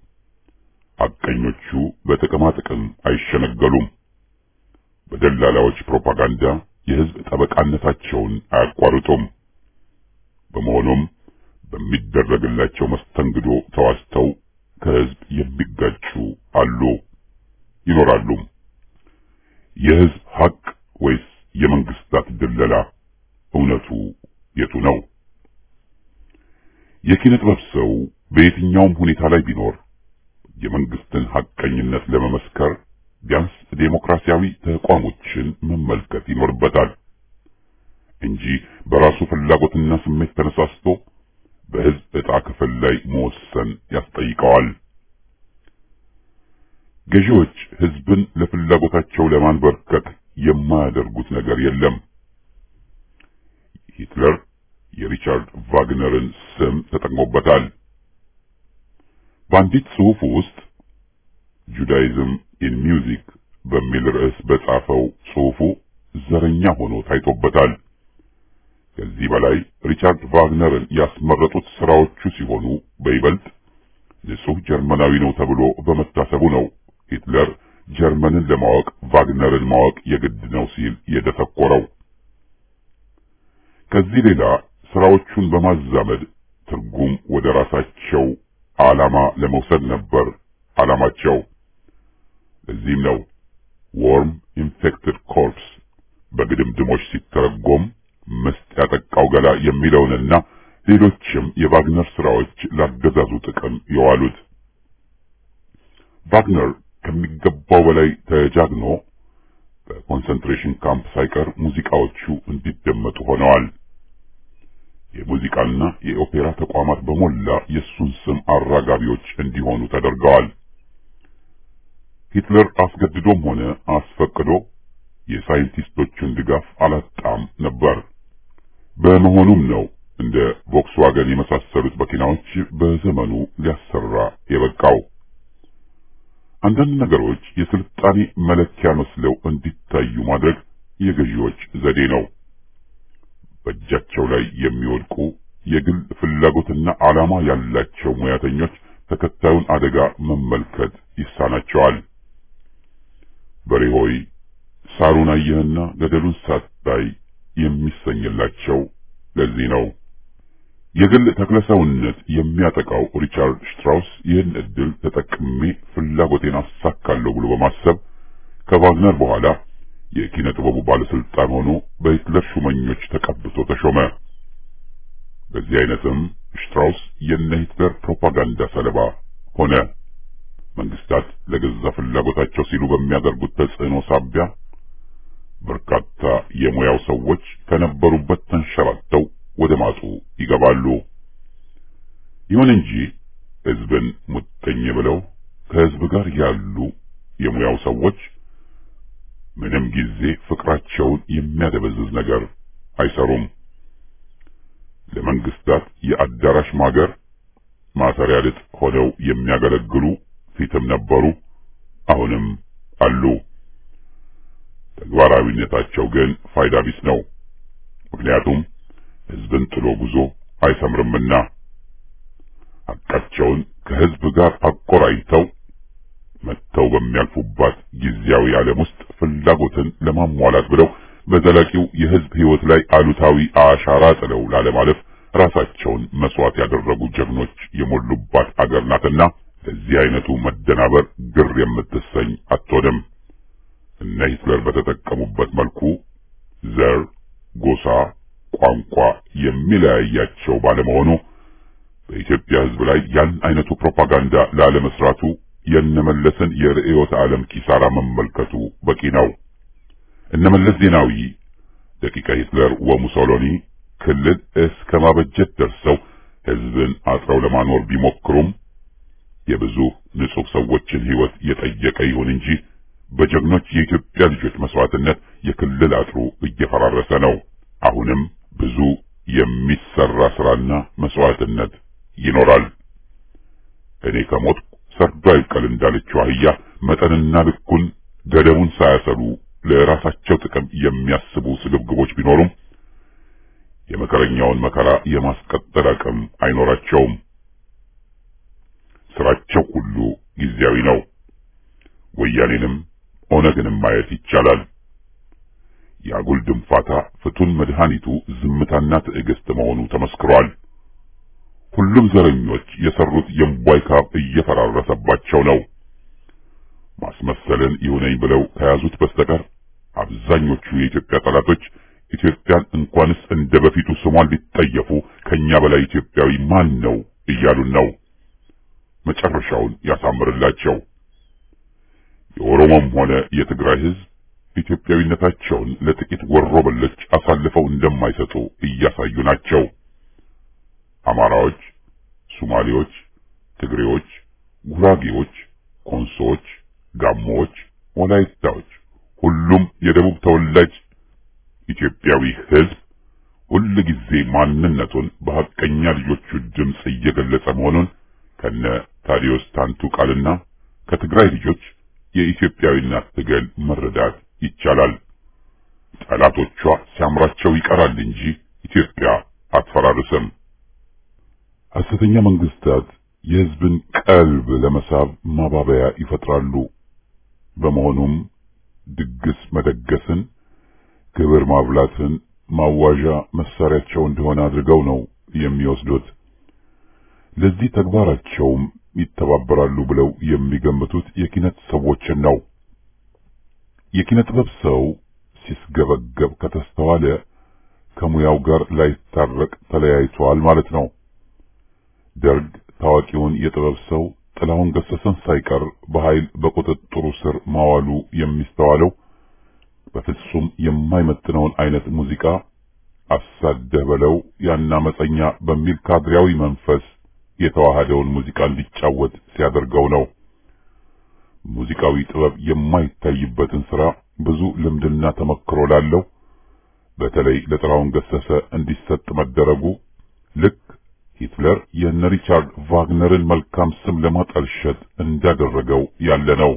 ሐቀኞቹ በጥቅማ ጥቅም አይሸነገሉም። በደላላዎች ፕሮፓጋንዳ የህዝብ ጠበቃነታቸውን አያቋርጡም። በመሆኑም በሚደረግላቸው መስተንግዶ ተዋስተው ከህዝብ የሚጋጩ አሉ ይኖራሉ። የህዝብ ሐቅ ወይስ የመንግስታት ድለላ? እውነቱ የቱ ነው? የኪነ ጥበብ ሰው በየትኛውም ሁኔታ ላይ ቢኖር የመንግስትን ሐቀኝነት ለመመስከር ቢያንስ ዴሞክራሲያዊ ተቋሞችን መመልከት ይኖርበታል እንጂ በራሱ ፍላጎትና ስሜት ተነሳስቶ በህዝብ ዕጣ ክፍል ላይ መወሰን ያስጠይቀዋል። ገዢዎች ህዝብን ለፍላጎታቸው ለማንበርከክ የማያደርጉት ነገር የለም። ሂትለር የሪቻርድ ቫግነርን ስም ተጠቅሞበታል። በአንዲት ጽሑፍ ውስጥ ጁዳይዝም ኢን ሚውዚክ በሚል ርዕስ በጻፈው ጽሑፉ ዘረኛ ሆኖ ታይቶበታል። ከዚህ በላይ ሪቻርድ ቫግነርን ያስመረጡት ስራዎቹ ሲሆኑ በይበልጥ ንጹሕ ጀርመናዊ ነው ተብሎ በመታሰቡ ነው ሂትለር ጀርመንን ለማወቅ ቫግነርን ማወቅ የግድ ነው ሲል የደተኮረው። ከዚህ ሌላ ስራዎቹን በማዛመድ ትርጉም ወደ ራሳቸው ዓላማ ለመውሰድ ነበር ዓላማቸው። ለዚህም ነው ዎርም ኢንፌክትድ ኮርፕስ በግድምድሞች ሲተረጎም ምስጥ ያጠቃው ገላ የሚለውንና ሌሎችም የቫግነር ስራዎች ላገዛዙ ጥቅም የዋሉት። ቫግነር ከሚገባው በላይ ተጃግኖ በኮንሰንትሬሽን ካምፕ ሳይቀር ሙዚቃዎቹ እንዲደመጡ ሆነዋል። የሙዚቃና የኦፔራ ተቋማት በሞላ የእሱን ስም አራጋቢዎች እንዲሆኑ ተደርገዋል። ሂትለር አስገድዶም ሆነ አስፈቅዶ የሳይንቲስቶቹን ድጋፍ አላጣም ነበር። በመሆኑም ነው እንደ ቮክስዋገን የመሳሰሉት መኪናዎች በዘመኑ ሊያሰራ የበቃው። አንዳንድ ነገሮች የስልጣኔ መለኪያ መስለው እንዲታዩ ማድረግ የገዢዎች ዘዴ ነው። በእጃቸው ላይ የሚወድቁ የግል ፍላጎትና ዓላማ ያላቸው ሙያተኞች ተከታዩን አደጋ መመልከት ይሳናቸዋል። በሬ ሆይ ሳሩን አየህና ገደሉን ሳታይ የሚሰኝላቸው ለዚህ ነው። የግል ተክለሰውነት የሚያጠቃው ሪቻርድ ሽትራውስ ይህን እድል ተጠቅሜ ፍላጎቴን አሳካለሁ ብሎ በማሰብ ከቫግነር በኋላ የኪነ ጥበቡ ባለስልጣን ሆኖ በሂትለር ሹመኞች ተቀብቶ ተሾመ። በዚህ አይነትም ሽትራውስ የነ ሂትለር ፕሮፓጋንዳ ሰለባ ሆነ። መንግስታት ለገዛ ፍላጎታቸው ሲሉ በሚያደርጉት ተጽዕኖ ሳቢያ በርካታ የሙያው ሰዎች ከነበሩበት ተንሸራተው ወደ ማጡ ይገባሉ። ይሁን እንጂ ህዝብን ሙጥኝ ብለው ከህዝብ ጋር ያሉ የሙያው ሰዎች ምንም ጊዜ ፍቅራቸውን የሚያደበዝዝ ነገር አይሰሩም። ለመንግስታት የአዳራሽ ማገር ማሰሪያ ልጥ ሆነው የሚያገለግሉ ፊትም ነበሩ፣ አሁንም አሉ። ተግባራዊነታቸው ግን ፋይዳ ቢስ ነው። ምክንያቱም ህዝብን ጥሎ ጉዞ አይሰምርምና ሐቃቸውን ከህዝብ ጋር አቆራኝተው መጥተው በሚያልፉባት ጊዜያዊ ዓለም ውስጥ ፍላጎትን ለማሟላት ብለው በዘላቂው የህዝብ ህይወት ላይ አሉታዊ አሻራ ጥለው ላለማለፍ ራሳቸውን መስዋዕት ያደረጉ ጀግኖች የሞሉባት አገር ናትና ለዚህ አይነቱ መደናበር ግር የምትሰኝ አትሆንም። እነ ሂትለር በተጠቀሙበት መልኩ ዘር፣ ጎሳ፣ ቋንቋ የሚለያያቸው ባለመሆኑ በኢትዮጵያ ህዝብ ላይ ያን አይነቱ ፕሮፓጋንዳ ላለመስራቱ የነመለስን የርዕዮተ ዓለም ኪሳራ መመልከቱ በቂ ነው። እነመለስ ዜናዊ ደቂቀ ሂትለር ወሙሶሎኒ ክልል እስከ ማበጀት ደርሰው ሕዝብን አጥረው ለማኖር ቢሞክሩም የብዙ ንጹህ ሰዎችን ሕይወት የጠየቀ ይሁን እንጂ በጀግኖች የኢትዮጵያ ልጆች መስዋዕትነት የክልል አጥሩ እየፈራረሰ ነው። አሁንም ብዙ የሚሰራ ስራና መስዋዕትነት ይኖራል። እኔ ከሞትኩ ሰርዶ አይብቀል እንዳለችው አህያ መጠንና ልኩን ገደቡን ሳያሰሉ ለራሳቸው ጥቅም የሚያስቡ ስግብግቦች ቢኖሩም የመከረኛውን መከራ የማስቀጠል አቅም አይኖራቸውም። ስራቸው ሁሉ ጊዜያዊ ነው። ወያኔንም ኦነግንም ማየት ይቻላል። የአጉል ድንፋታ ፍቱን መድኃኒቱ ዝምታና ትዕግስት መሆኑ ተመስክሯል። ሁሉም ዘረኞች የሰሩት የእምቧይ ካብ እየፈራረሰባቸው ነው። ማስመሰልን ይሁነኝ ብለው ከያዙት በስተቀር አብዛኞቹ የኢትዮጵያ ጠላቶች ኢትዮጵያን እንኳንስ እንደ በፊቱ ስሟን ሊጠየፉ ከኛ በላይ ኢትዮጵያዊ ማን ነው እያሉን ነው። መጨረሻውን ያሳምርላቸው። የኦሮሞም ሆነ የትግራይ ሕዝብ ኢትዮጵያዊነታቸውን ለጥቂት ወሮበሎች አሳልፈው እንደማይሰጡ እያሳዩ ናቸው። አማራዎች፣ ሶማሌዎች፣ ትግሬዎች፣ ጉራጌዎች፣ ኮንሶዎች፣ ጋሞዎች፣ ወላይታዎች፣ ሁሉም የደቡብ ተወላጅ ኢትዮጵያዊ ሕዝብ ሁል ጊዜ ማንነቱን በሐቀኛ ልጆቹ ድምፅ እየገለጸ መሆኑን ከነ ታዲዮስ ታንቱ ቃልና ከትግራይ ልጆች የኢትዮጵያዊነት ትግል መረዳት ይቻላል። ጠላቶቿ ሲያምራቸው ይቀራል እንጂ ኢትዮጵያ አትፈራርስም። ሐሰተኛ መንግስታት የሕዝብን ቀልብ ለመሳብ ማባበያ ይፈጥራሉ። በመሆኑም ድግስ መደገስን፣ ግብር ማብላትን ማዋዣ መሳሪያቸው እንደሆነ አድርገው ነው የሚወስዱት። ለዚህ ተግባራቸውም ይተባበራሉ ብለው የሚገምቱት የኪነት ሰዎችን ነው። የኪነ ጥበብ ሰው ሲስገበገብ ከተስተዋለ ከሙያው ጋር ላይታረቅ ተለያይቷል ማለት ነው። ደርግ ታዋቂውን የጥበብ ሰው ጥላሁን ገሰሰን ሳይቀር በኃይል በቁጥጥሩ ስር ማዋሉ የሚስተዋለው በፍጹም የማይመጥነውን አይነት ሙዚቃ አሳደህ በለው ያን አመፀኛ በሚል ካድሬያዊ መንፈስ የተዋሃደውን ሙዚቃ እንዲጫወት ሲያደርገው ነው። ሙዚቃዊ ጥበብ የማይታይበትን ስራ ብዙ ልምድና ተመክሮ ላለው በተለይ ለጥላሁን ገሰሰ እንዲሰጥ መደረጉ ልክ ሂትለር የነ ሪቻርድ ቫግነርን መልካም ስም ለማጠልሸት እንዳደረገው ያለ ነው።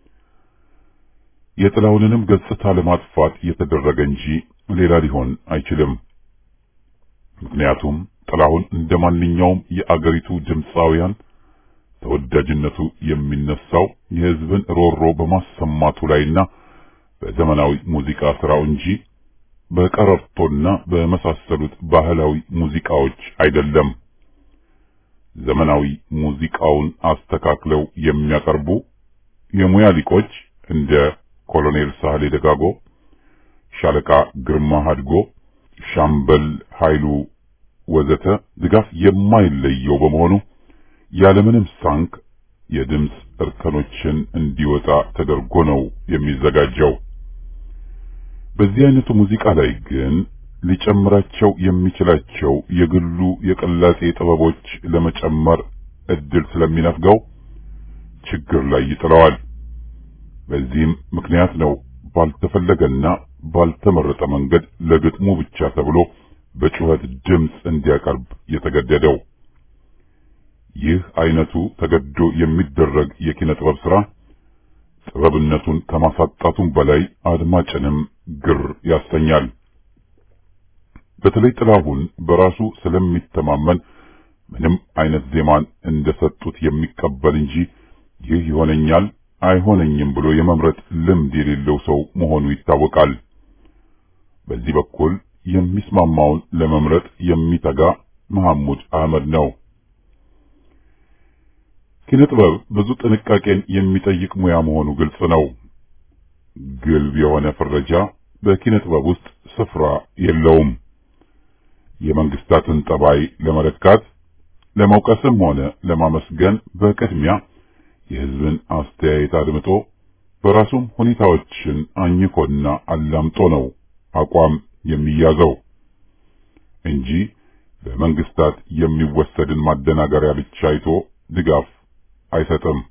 የጥላሁንንም ገጽታ ለማጥፋት የተደረገ እንጂ ሌላ ሊሆን አይችልም። ምክንያቱም ጥላሁን እንደ ማንኛውም የአገሪቱ ድምፃውያን ተወዳጅነቱ የሚነሳው የሕዝብን ሮሮ በማሰማቱ ላይና በዘመናዊ ሙዚቃ ስራው እንጂ በቀረርቶና በመሳሰሉት ባህላዊ ሙዚቃዎች አይደለም። ዘመናዊ ሙዚቃውን አስተካክለው የሚያቀርቡ የሙያ ሊቆች እንደ ኮሎኔል ሳህሌ ደጋጎ፣ ሻለቃ ግርማ ሀድጎ፣ ሻምበል ኃይሉ ወዘተ ድጋፍ የማይለየው በመሆኑ ያለምንም ሳንክ የድምፅ እርከኖችን እንዲወጣ ተደርጎ ነው የሚዘጋጀው። በዚህ አይነቱ ሙዚቃ ላይ ግን ሊጨምራቸው የሚችላቸው የግሉ የቅላጼ ጥበቦች ለመጨመር እድል ስለሚነፍገው ችግር ላይ ይጥለዋል። በዚህም ምክንያት ነው ባልተፈለገና ባልተመረጠ መንገድ ለግጥሙ ብቻ ተብሎ በጩኸት ድምፅ እንዲያቀርብ የተገደደው። ይህ አይነቱ ተገዶ የሚደረግ የኪነ ጥበብ ስራ ጥበብነቱን ከማሳጣቱም በላይ አድማጭንም ግር ያሰኛል። በተለይ ጥላሁን በራሱ ስለሚተማመን ምንም አይነት ዜማን እንደሰጡት የሚቀበል እንጂ ይህ ይሆነኛል አይሆነኝም ብሎ የመምረጥ ልምድ የሌለው ሰው መሆኑ ይታወቃል። በዚህ በኩል የሚስማማውን ለመምረጥ የሚተጋ መሐሙድ አህመድ ነው። ኪነ ጥበብ ብዙ ጥንቃቄን የሚጠይቅ ሙያ መሆኑ ግልጽ ነው። ግልብ የሆነ ፍረጃ በኪነ ጥበብ ውስጥ ስፍራ የለውም። የመንግስታትን ጠባይ ለመለካት ለመውቀስም ሆነ ለማመስገን በቅድሚያ የሕዝብን አስተያየት አድምጦ በራሱም ሁኔታዎችን አኝኮና አላምጦ ነው አቋም የሚያዘው እንጂ በመንግስታት የሚወሰድን ማደናገሪያ ብቻ አይቶ ድጋፍ አይሰጥም።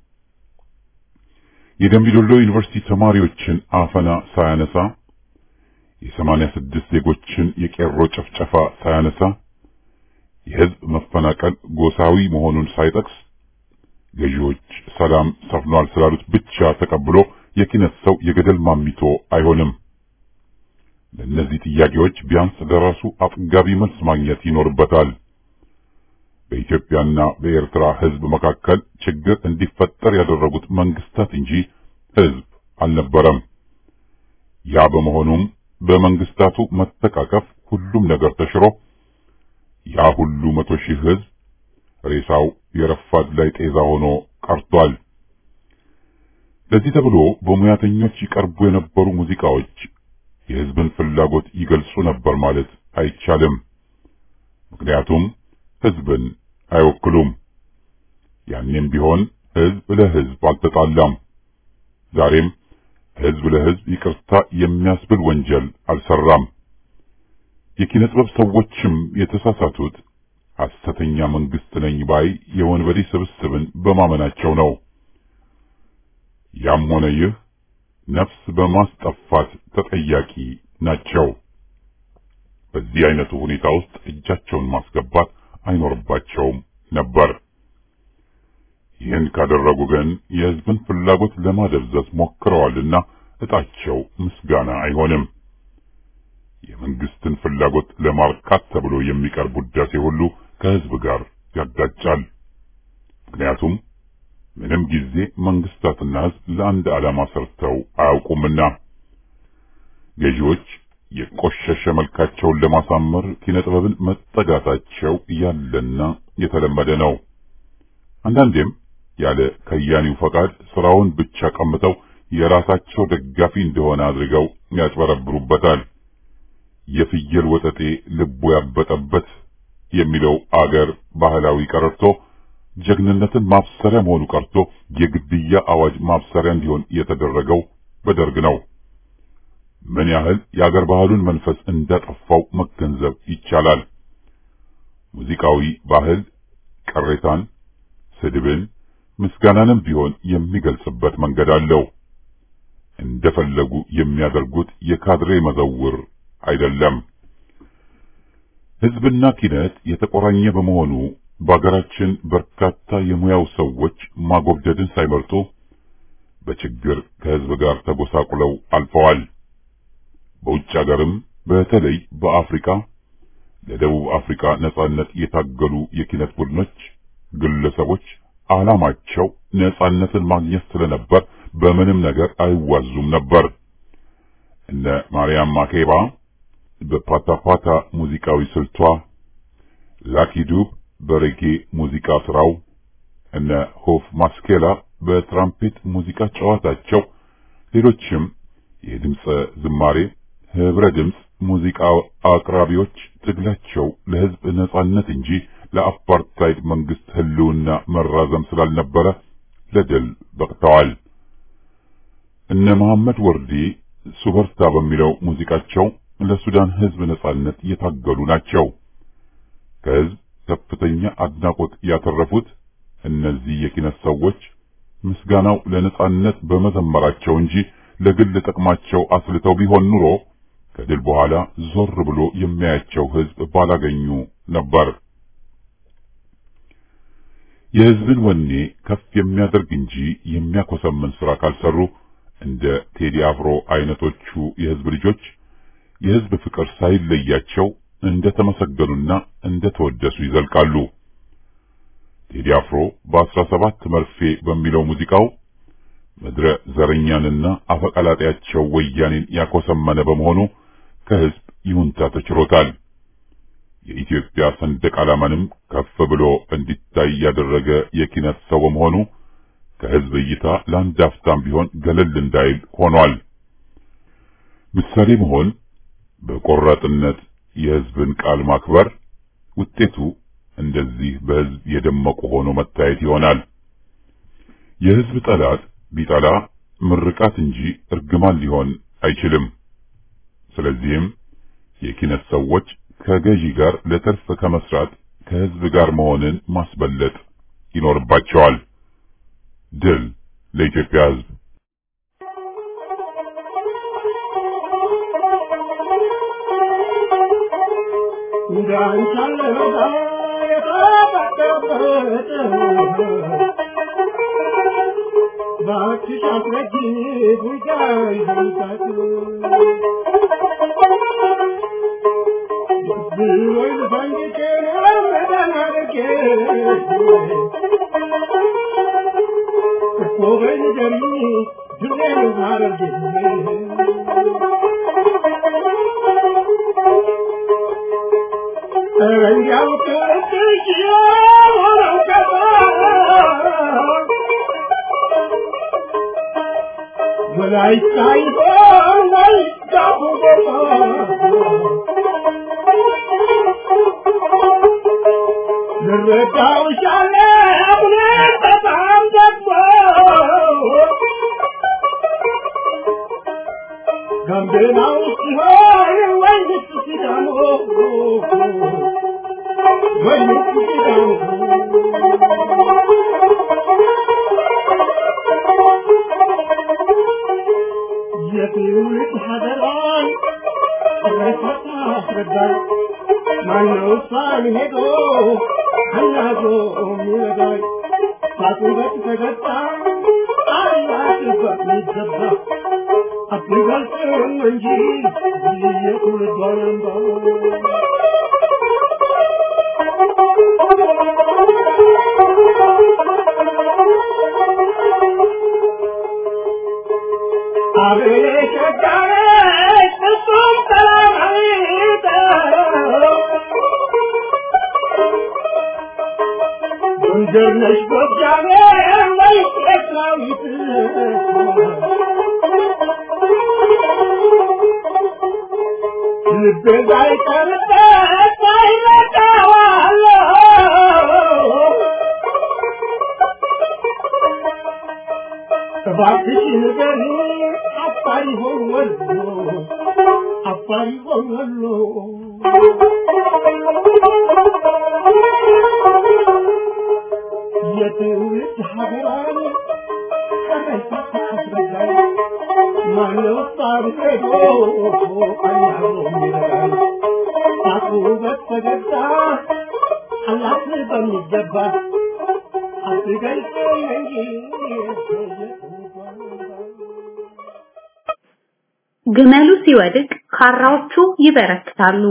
የደምቢዶሎ ዩኒቨርሲቲ ተማሪዎችን አፈና ሳያነሳ የሰማንያ ስድስት ዜጎችን የቄሮ ጭፍጨፋ ሳያነሳ የሕዝብ መፈናቀል ጎሳዊ መሆኑን ሳይጠቅስ ገዢዎች ሰላም ሰፍኗል ስላሉት ብቻ ተቀብሎ የኪነት ሰው የገደል ማሚቶ አይሆንም። ለእነዚህ ጥያቄዎች ቢያንስ ለራሱ አጥጋቢ መልስ ማግኘት ይኖርበታል። በኢትዮጵያና በኤርትራ ሕዝብ መካከል ችግር እንዲፈጠር ያደረጉት መንግስታት እንጂ ሕዝብ አልነበረም። ያ በመሆኑም በመንግስታቱ መተቃቀፍ ሁሉም ነገር ተሽሮ ያ ሁሉ መቶ ሺህ ሕዝብ ሬሳው የረፋድ ላይ ጤዛ ሆኖ ቀርቷል። ለዚህ ተብሎ በሙያተኞች ይቀርቡ የነበሩ ሙዚቃዎች የሕዝብን ፍላጎት ይገልጹ ነበር ማለት አይቻልም። ምክንያቱም ሕዝብን አይወክሉም። ያኔም ቢሆን ሕዝብ ለሕዝብ አልተጣላም። ዛሬም ሕዝብ ለሕዝብ ይቅርታ የሚያስብል ወንጀል አልሰራም። የኪነ ጥበብ ሰዎችም የተሳሳቱት ሐሰተኛ መንግስት ነኝ ባይ የወንበዴ ስብስብን በማመናቸው ነው። ያም ሆነ ይህ ነፍስ በማስጠፋት ተጠያቂ ናቸው። በዚህ አይነቱ ሁኔታ ውስጥ እጃቸውን ማስገባት አይኖርባቸውም ነበር። ይህን ካደረጉ ግን የሕዝብን ፍላጎት ለማደብዘዝ ሞክረዋልና እጣቸው ምስጋና አይሆንም። የመንግስትን ፍላጎት ለማርካት ተብሎ የሚቀርብ ውዳሴ ሁሉ ከሕዝብ ጋር ያጋጫል። ምክንያቱም ምንም ጊዜ መንግስታትና ሕዝብ ለአንድ ዓላማ ሰርተው አያውቁምና ገዢዎች የቆሸሸ መልካቸውን ለማሳመር ኪነጥበብን መጠጋታቸው ያለና የተለመደ ነው። አንዳንዴም ያለ ከያኒው ፈቃድ ስራውን ብቻ ቀምተው የራሳቸው ደጋፊ እንደሆነ አድርገው ያጭበረብሩበታል። የፍየል ወጠጤ ልቡ ያበጠበት የሚለው አገር ባህላዊ ቀረርቶ ጀግንነትን ማብሰሪያ መሆኑ ቀርቶ የግድያ አዋጅ ማብሰሪያ እንዲሆን የተደረገው በደርግ ነው። ምን ያህል የአገር ባህሉን መንፈስ እንዳጠፋው መገንዘብ ይቻላል። ሙዚቃዊ ባህል ቅሬታን፣ ስድብን፣ ምስጋናንም ቢሆን የሚገልጽበት መንገድ አለው። እንደፈለጉ የሚያደርጉት የካድሬ መዘውር አይደለም። ሕዝብና ኪነት የተቆራኘ በመሆኑ በአገራችን በርካታ የሙያው ሰዎች ማጎብደድን ሳይመርጡ በችግር ከሕዝብ ጋር ተጎሳቁለው አልፈዋል። በውጭ አገርም በተለይ በአፍሪካ ለደቡብ አፍሪካ ነጻነት የታገሉ የኪነት ቡድኖች፣ ግለሰቦች ዓላማቸው ነጻነትን ማግኘት ስለነበር በምንም ነገር አይዋዙም ነበር። እነ ማርያም ማኬባ በፓታፓታ ሙዚቃዊ ስልቷ፣ ላኪ ዱብ በሬጌ ሙዚቃ ስራው፣ እነ ሆፍ ማስኬላ በትራምፔት ሙዚቃ ጨዋታቸው፣ ሌሎችም የድምፀ ዝማሬ ህብረ ድምፅ ሙዚቃ አቅራቢዎች ትግላቸው ለሕዝብ ነጻነት እንጂ ለአፓርታይድ መንግስት ህልውና መራዘም ስላልነበረ ለድል በቅተዋል። እነ መሐመድ ወርዲ ሱበርታ በሚለው ሙዚቃቸው ለሱዳን ህዝብ ነጻነት የታገሉ ናቸው። ከህዝብ ከፍተኛ አድናቆት ያተረፉት እነዚህ የኪነት ሰዎች ምስጋናው ለነጻነት በመዘመራቸው እንጂ ለግል ጥቅማቸው አስልተው ቢሆን ኑሮ ከድል በኋላ ዞር ብሎ የሚያያቸው ህዝብ ባላገኙ ነበር። የህዝብን ወኔ ከፍ የሚያደርግ እንጂ የሚያኮሰምን ስራ ካልሰሩ እንደ ቴዲ አፍሮ አይነቶቹ የህዝብ ልጆች የህዝብ ፍቅር ሳይለያቸው እንደ ተመሰገኑና እንደ ተወደሱ ይዘልቃሉ። ቴዲ አፍሮ በአስራ ሰባት መርፌ በሚለው ሙዚቃው ምድረ ዘረኛንና አፈቀላጤያቸው ወያኔን ያኮሰመነ በመሆኑ ከህዝብ ይሁንታ ተችሮታል። የኢትዮጵያ ሰንደቅ ዓላማንም ከፍ ብሎ እንዲታይ ያደረገ የኪነት ሰው በመሆኑ ከህዝብ እይታ ለአንድ አፍታም ቢሆን ገለል እንዳይል ሆኗል። ምሳሌ መሆን በቆራጥነት የህዝብን ቃል ማክበር ውጤቱ እንደዚህ በህዝብ የደመቁ ሆኖ መታየት ይሆናል። የህዝብ ጠላት ቢጠላ ምርቃት እንጂ እርግማን ሊሆን አይችልም። ስለዚህም የኪነት ሰዎች ከገዢ ጋር ለትርፍ ከመስራት ከህዝብ ጋር መሆንን ማስበለጥ ይኖርባቸዋል። ድል ለኢትዮጵያ ህዝብ! ግመሉ ሲወድቅ ካራዎቹ ይበረክታሉ።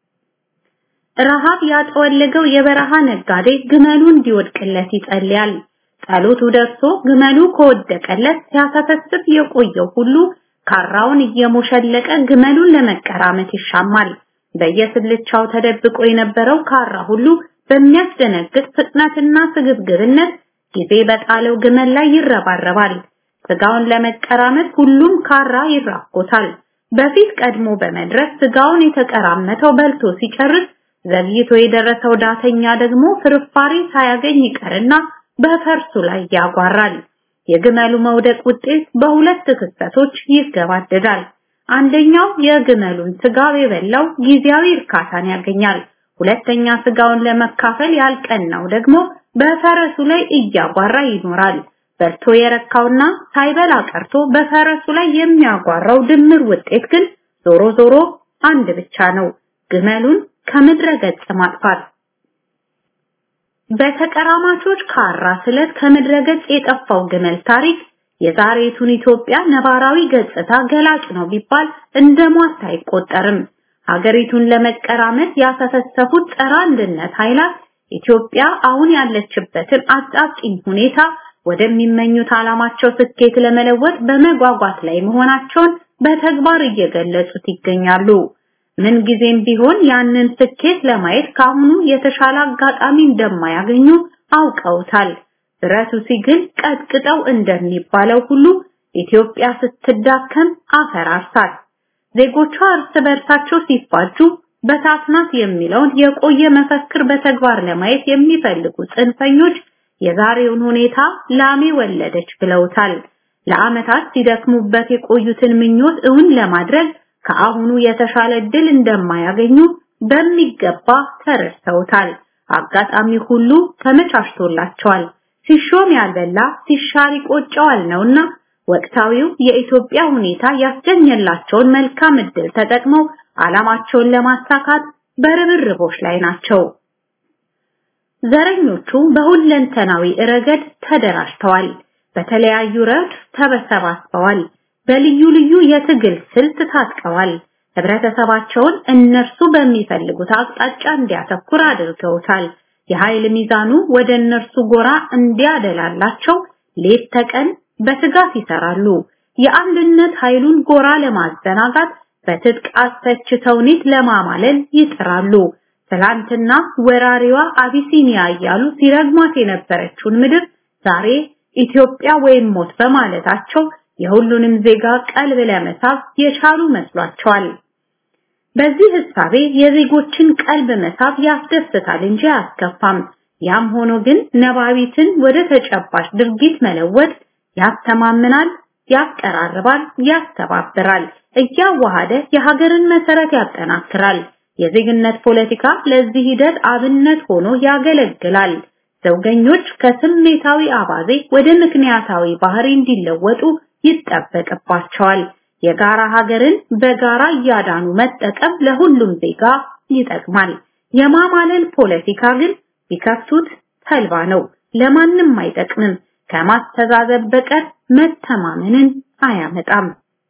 ረሃብ ያጠወለገው የበረሃ ነጋዴ ግመሉ እንዲወድቅለት ይጸልያል። ጸሎቱ ደርሶ ግመሉ ከወደቀለት ሲያሰፈስፍ የቆየው ሁሉ ካራውን እየሞሸለቀ ግመሉን ለመቀራመት ይሻማል። በየስልቻው ተደብቆ የነበረው ካራ ሁሉ በሚያስደነግጥ ፍጥነትና ስግብግብነት ጊዜ በጣለው ግመል ላይ ይረባረባል። ስጋውን ለመቀራመት ሁሉም ካራ ይራኮታል። በፊት ቀድሞ በመድረስ ስጋውን የተቀራመተው በልቶ ሲጨርስ ዘግይቶ የደረሰው ዳተኛ ደግሞ ፍርፋሪ ሳያገኝ ይቀርና በፈርሱ ላይ ያጓራል። የግመሉ መውደቅ ውጤት በሁለት ክስተቶች ይገባደዳል። አንደኛው የግመሉን ስጋ የበላው ጊዜያዊ እርካታን ያገኛል። ሁለተኛ ስጋውን ለመካፈል ያልቀናው ደግሞ በፈረሱ ላይ እያጓራ ይኖራል። በልቶ የረካውና ሳይበላ ቀርቶ በፈረሱ ላይ የሚያጓራው ድምር ውጤት ግን ዞሮ ዞሮ አንድ ብቻ ነው፣ ግመሉን ከምድረ ገጽ ማጥፋት። በተቀራማቾች ካራ ስለት ከምድረ ገጽ የጠፋው ግመል ታሪክ የዛሬቱን ኢትዮጵያ ነባራዊ ገጽታ ገላጭ ነው ቢባል እንደ ሟርት አይቆጠርም። ሀገሪቱን ለመቀራመት ያሰፈሰፉት ጸረ አንድነት ኃይላት ኢትዮጵያ አሁን ያለችበትን አጣብቂኝ ሁኔታ ወደሚመኙት ዓላማቸው ስኬት ለመለወጥ በመጓጓት ላይ መሆናቸውን በተግባር እየገለጹት ይገኛሉ። ምን ጊዜም ቢሆን ያንን ስኬት ለማየት ካሁኑ የተሻለ አጋጣሚ እንደማያገኙ አውቀውታል። ብረቱ ሲግል ቀጥቅጠው እንደሚባለው ሁሉ ኢትዮጵያ ስትዳከም አፈራርሳት። ዜጎቿ እርስ በርሳቸው ሲፋጁ በታትናት የሚለውን የቆየ መፈክር በተግባር ለማየት የሚፈልጉ ጽንፈኞች የዛሬውን ሁኔታ ላሜ ወለደች ብለውታል። ለዓመታት ሲደክሙበት የቆዩትን ምኞት እውን ለማድረግ ከአሁኑ የተሻለ እድል እንደማያገኙ በሚገባ ተረድተውታል። አጋጣሚ ሁሉ ተመቻችቶላቸዋል። ሲሾም ያልበላ ሲሻር ይቆጨዋል ነውና ወቅታዊው የኢትዮጵያ ሁኔታ ያስገኘላቸውን መልካም እድል ተጠቅመው ዓላማቸውን ለማሳካት በርብርቦች ላይ ናቸው። ዘረኞቹ በሁለንተናዊ ረገድ ተደራጅተዋል። በተለያዩ ረድፍ ተሰባስበዋል። በልዩ ልዩ የትግል ስልት ታጥቀዋል። ህብረተሰባቸውን እነርሱ በሚፈልጉት አቅጣጫ እንዲያተኩር አድርገውታል። የኃይል ሚዛኑ ወደ እነርሱ ጎራ እንዲያደላላቸው ሌት ተቀን በትጋት ይሰራሉ። የአንድነት ኃይሉን ጎራ ለማዘናጋት በትጥቅ አስፈች ተውኔት ለማማለል ይጥራሉ። ትላንትና ወራሪዋ አቢሲኒያ እያሉ ሲረግሟት የነበረችውን ምድር ዛሬ ኢትዮጵያ ወይም ሞት በማለታቸው የሁሉንም ዜጋ ቀልብ ለመሳብ የቻሉ መስሏቸዋል። በዚህ ህሳቤ የዜጎችን ቀልብ መሳብ ያስደስታል እንጂ አያስከፋም። ያም ሆኖ ግን ነባቢትን ወደ ተጨባጭ ድርጊት መለወጥ ያስተማምናል፣ ያቀራርባል፣ ያስተባብራል፣ እያዋሃደ የሀገርን መሰረት ያጠናክራል። የዜግነት ፖለቲካ ለዚህ ሂደት አብነት ሆኖ ያገለግላል። ዘውገኞች ከስሜታዊ አባዜ ወደ ምክንያታዊ ባህሪ እንዲለወጡ ይጠበቅባቸዋል። የጋራ ሀገርን በጋራ እያዳኑ መጠቀም ለሁሉም ዜጋ ይጠቅማል። የማማለል ፖለቲካ ግን ቢከፍቱት ተልባ ነው፣ ለማንም አይጠቅምም። ከማስተዛዘብ በቀር መተማመንን አያመጣም።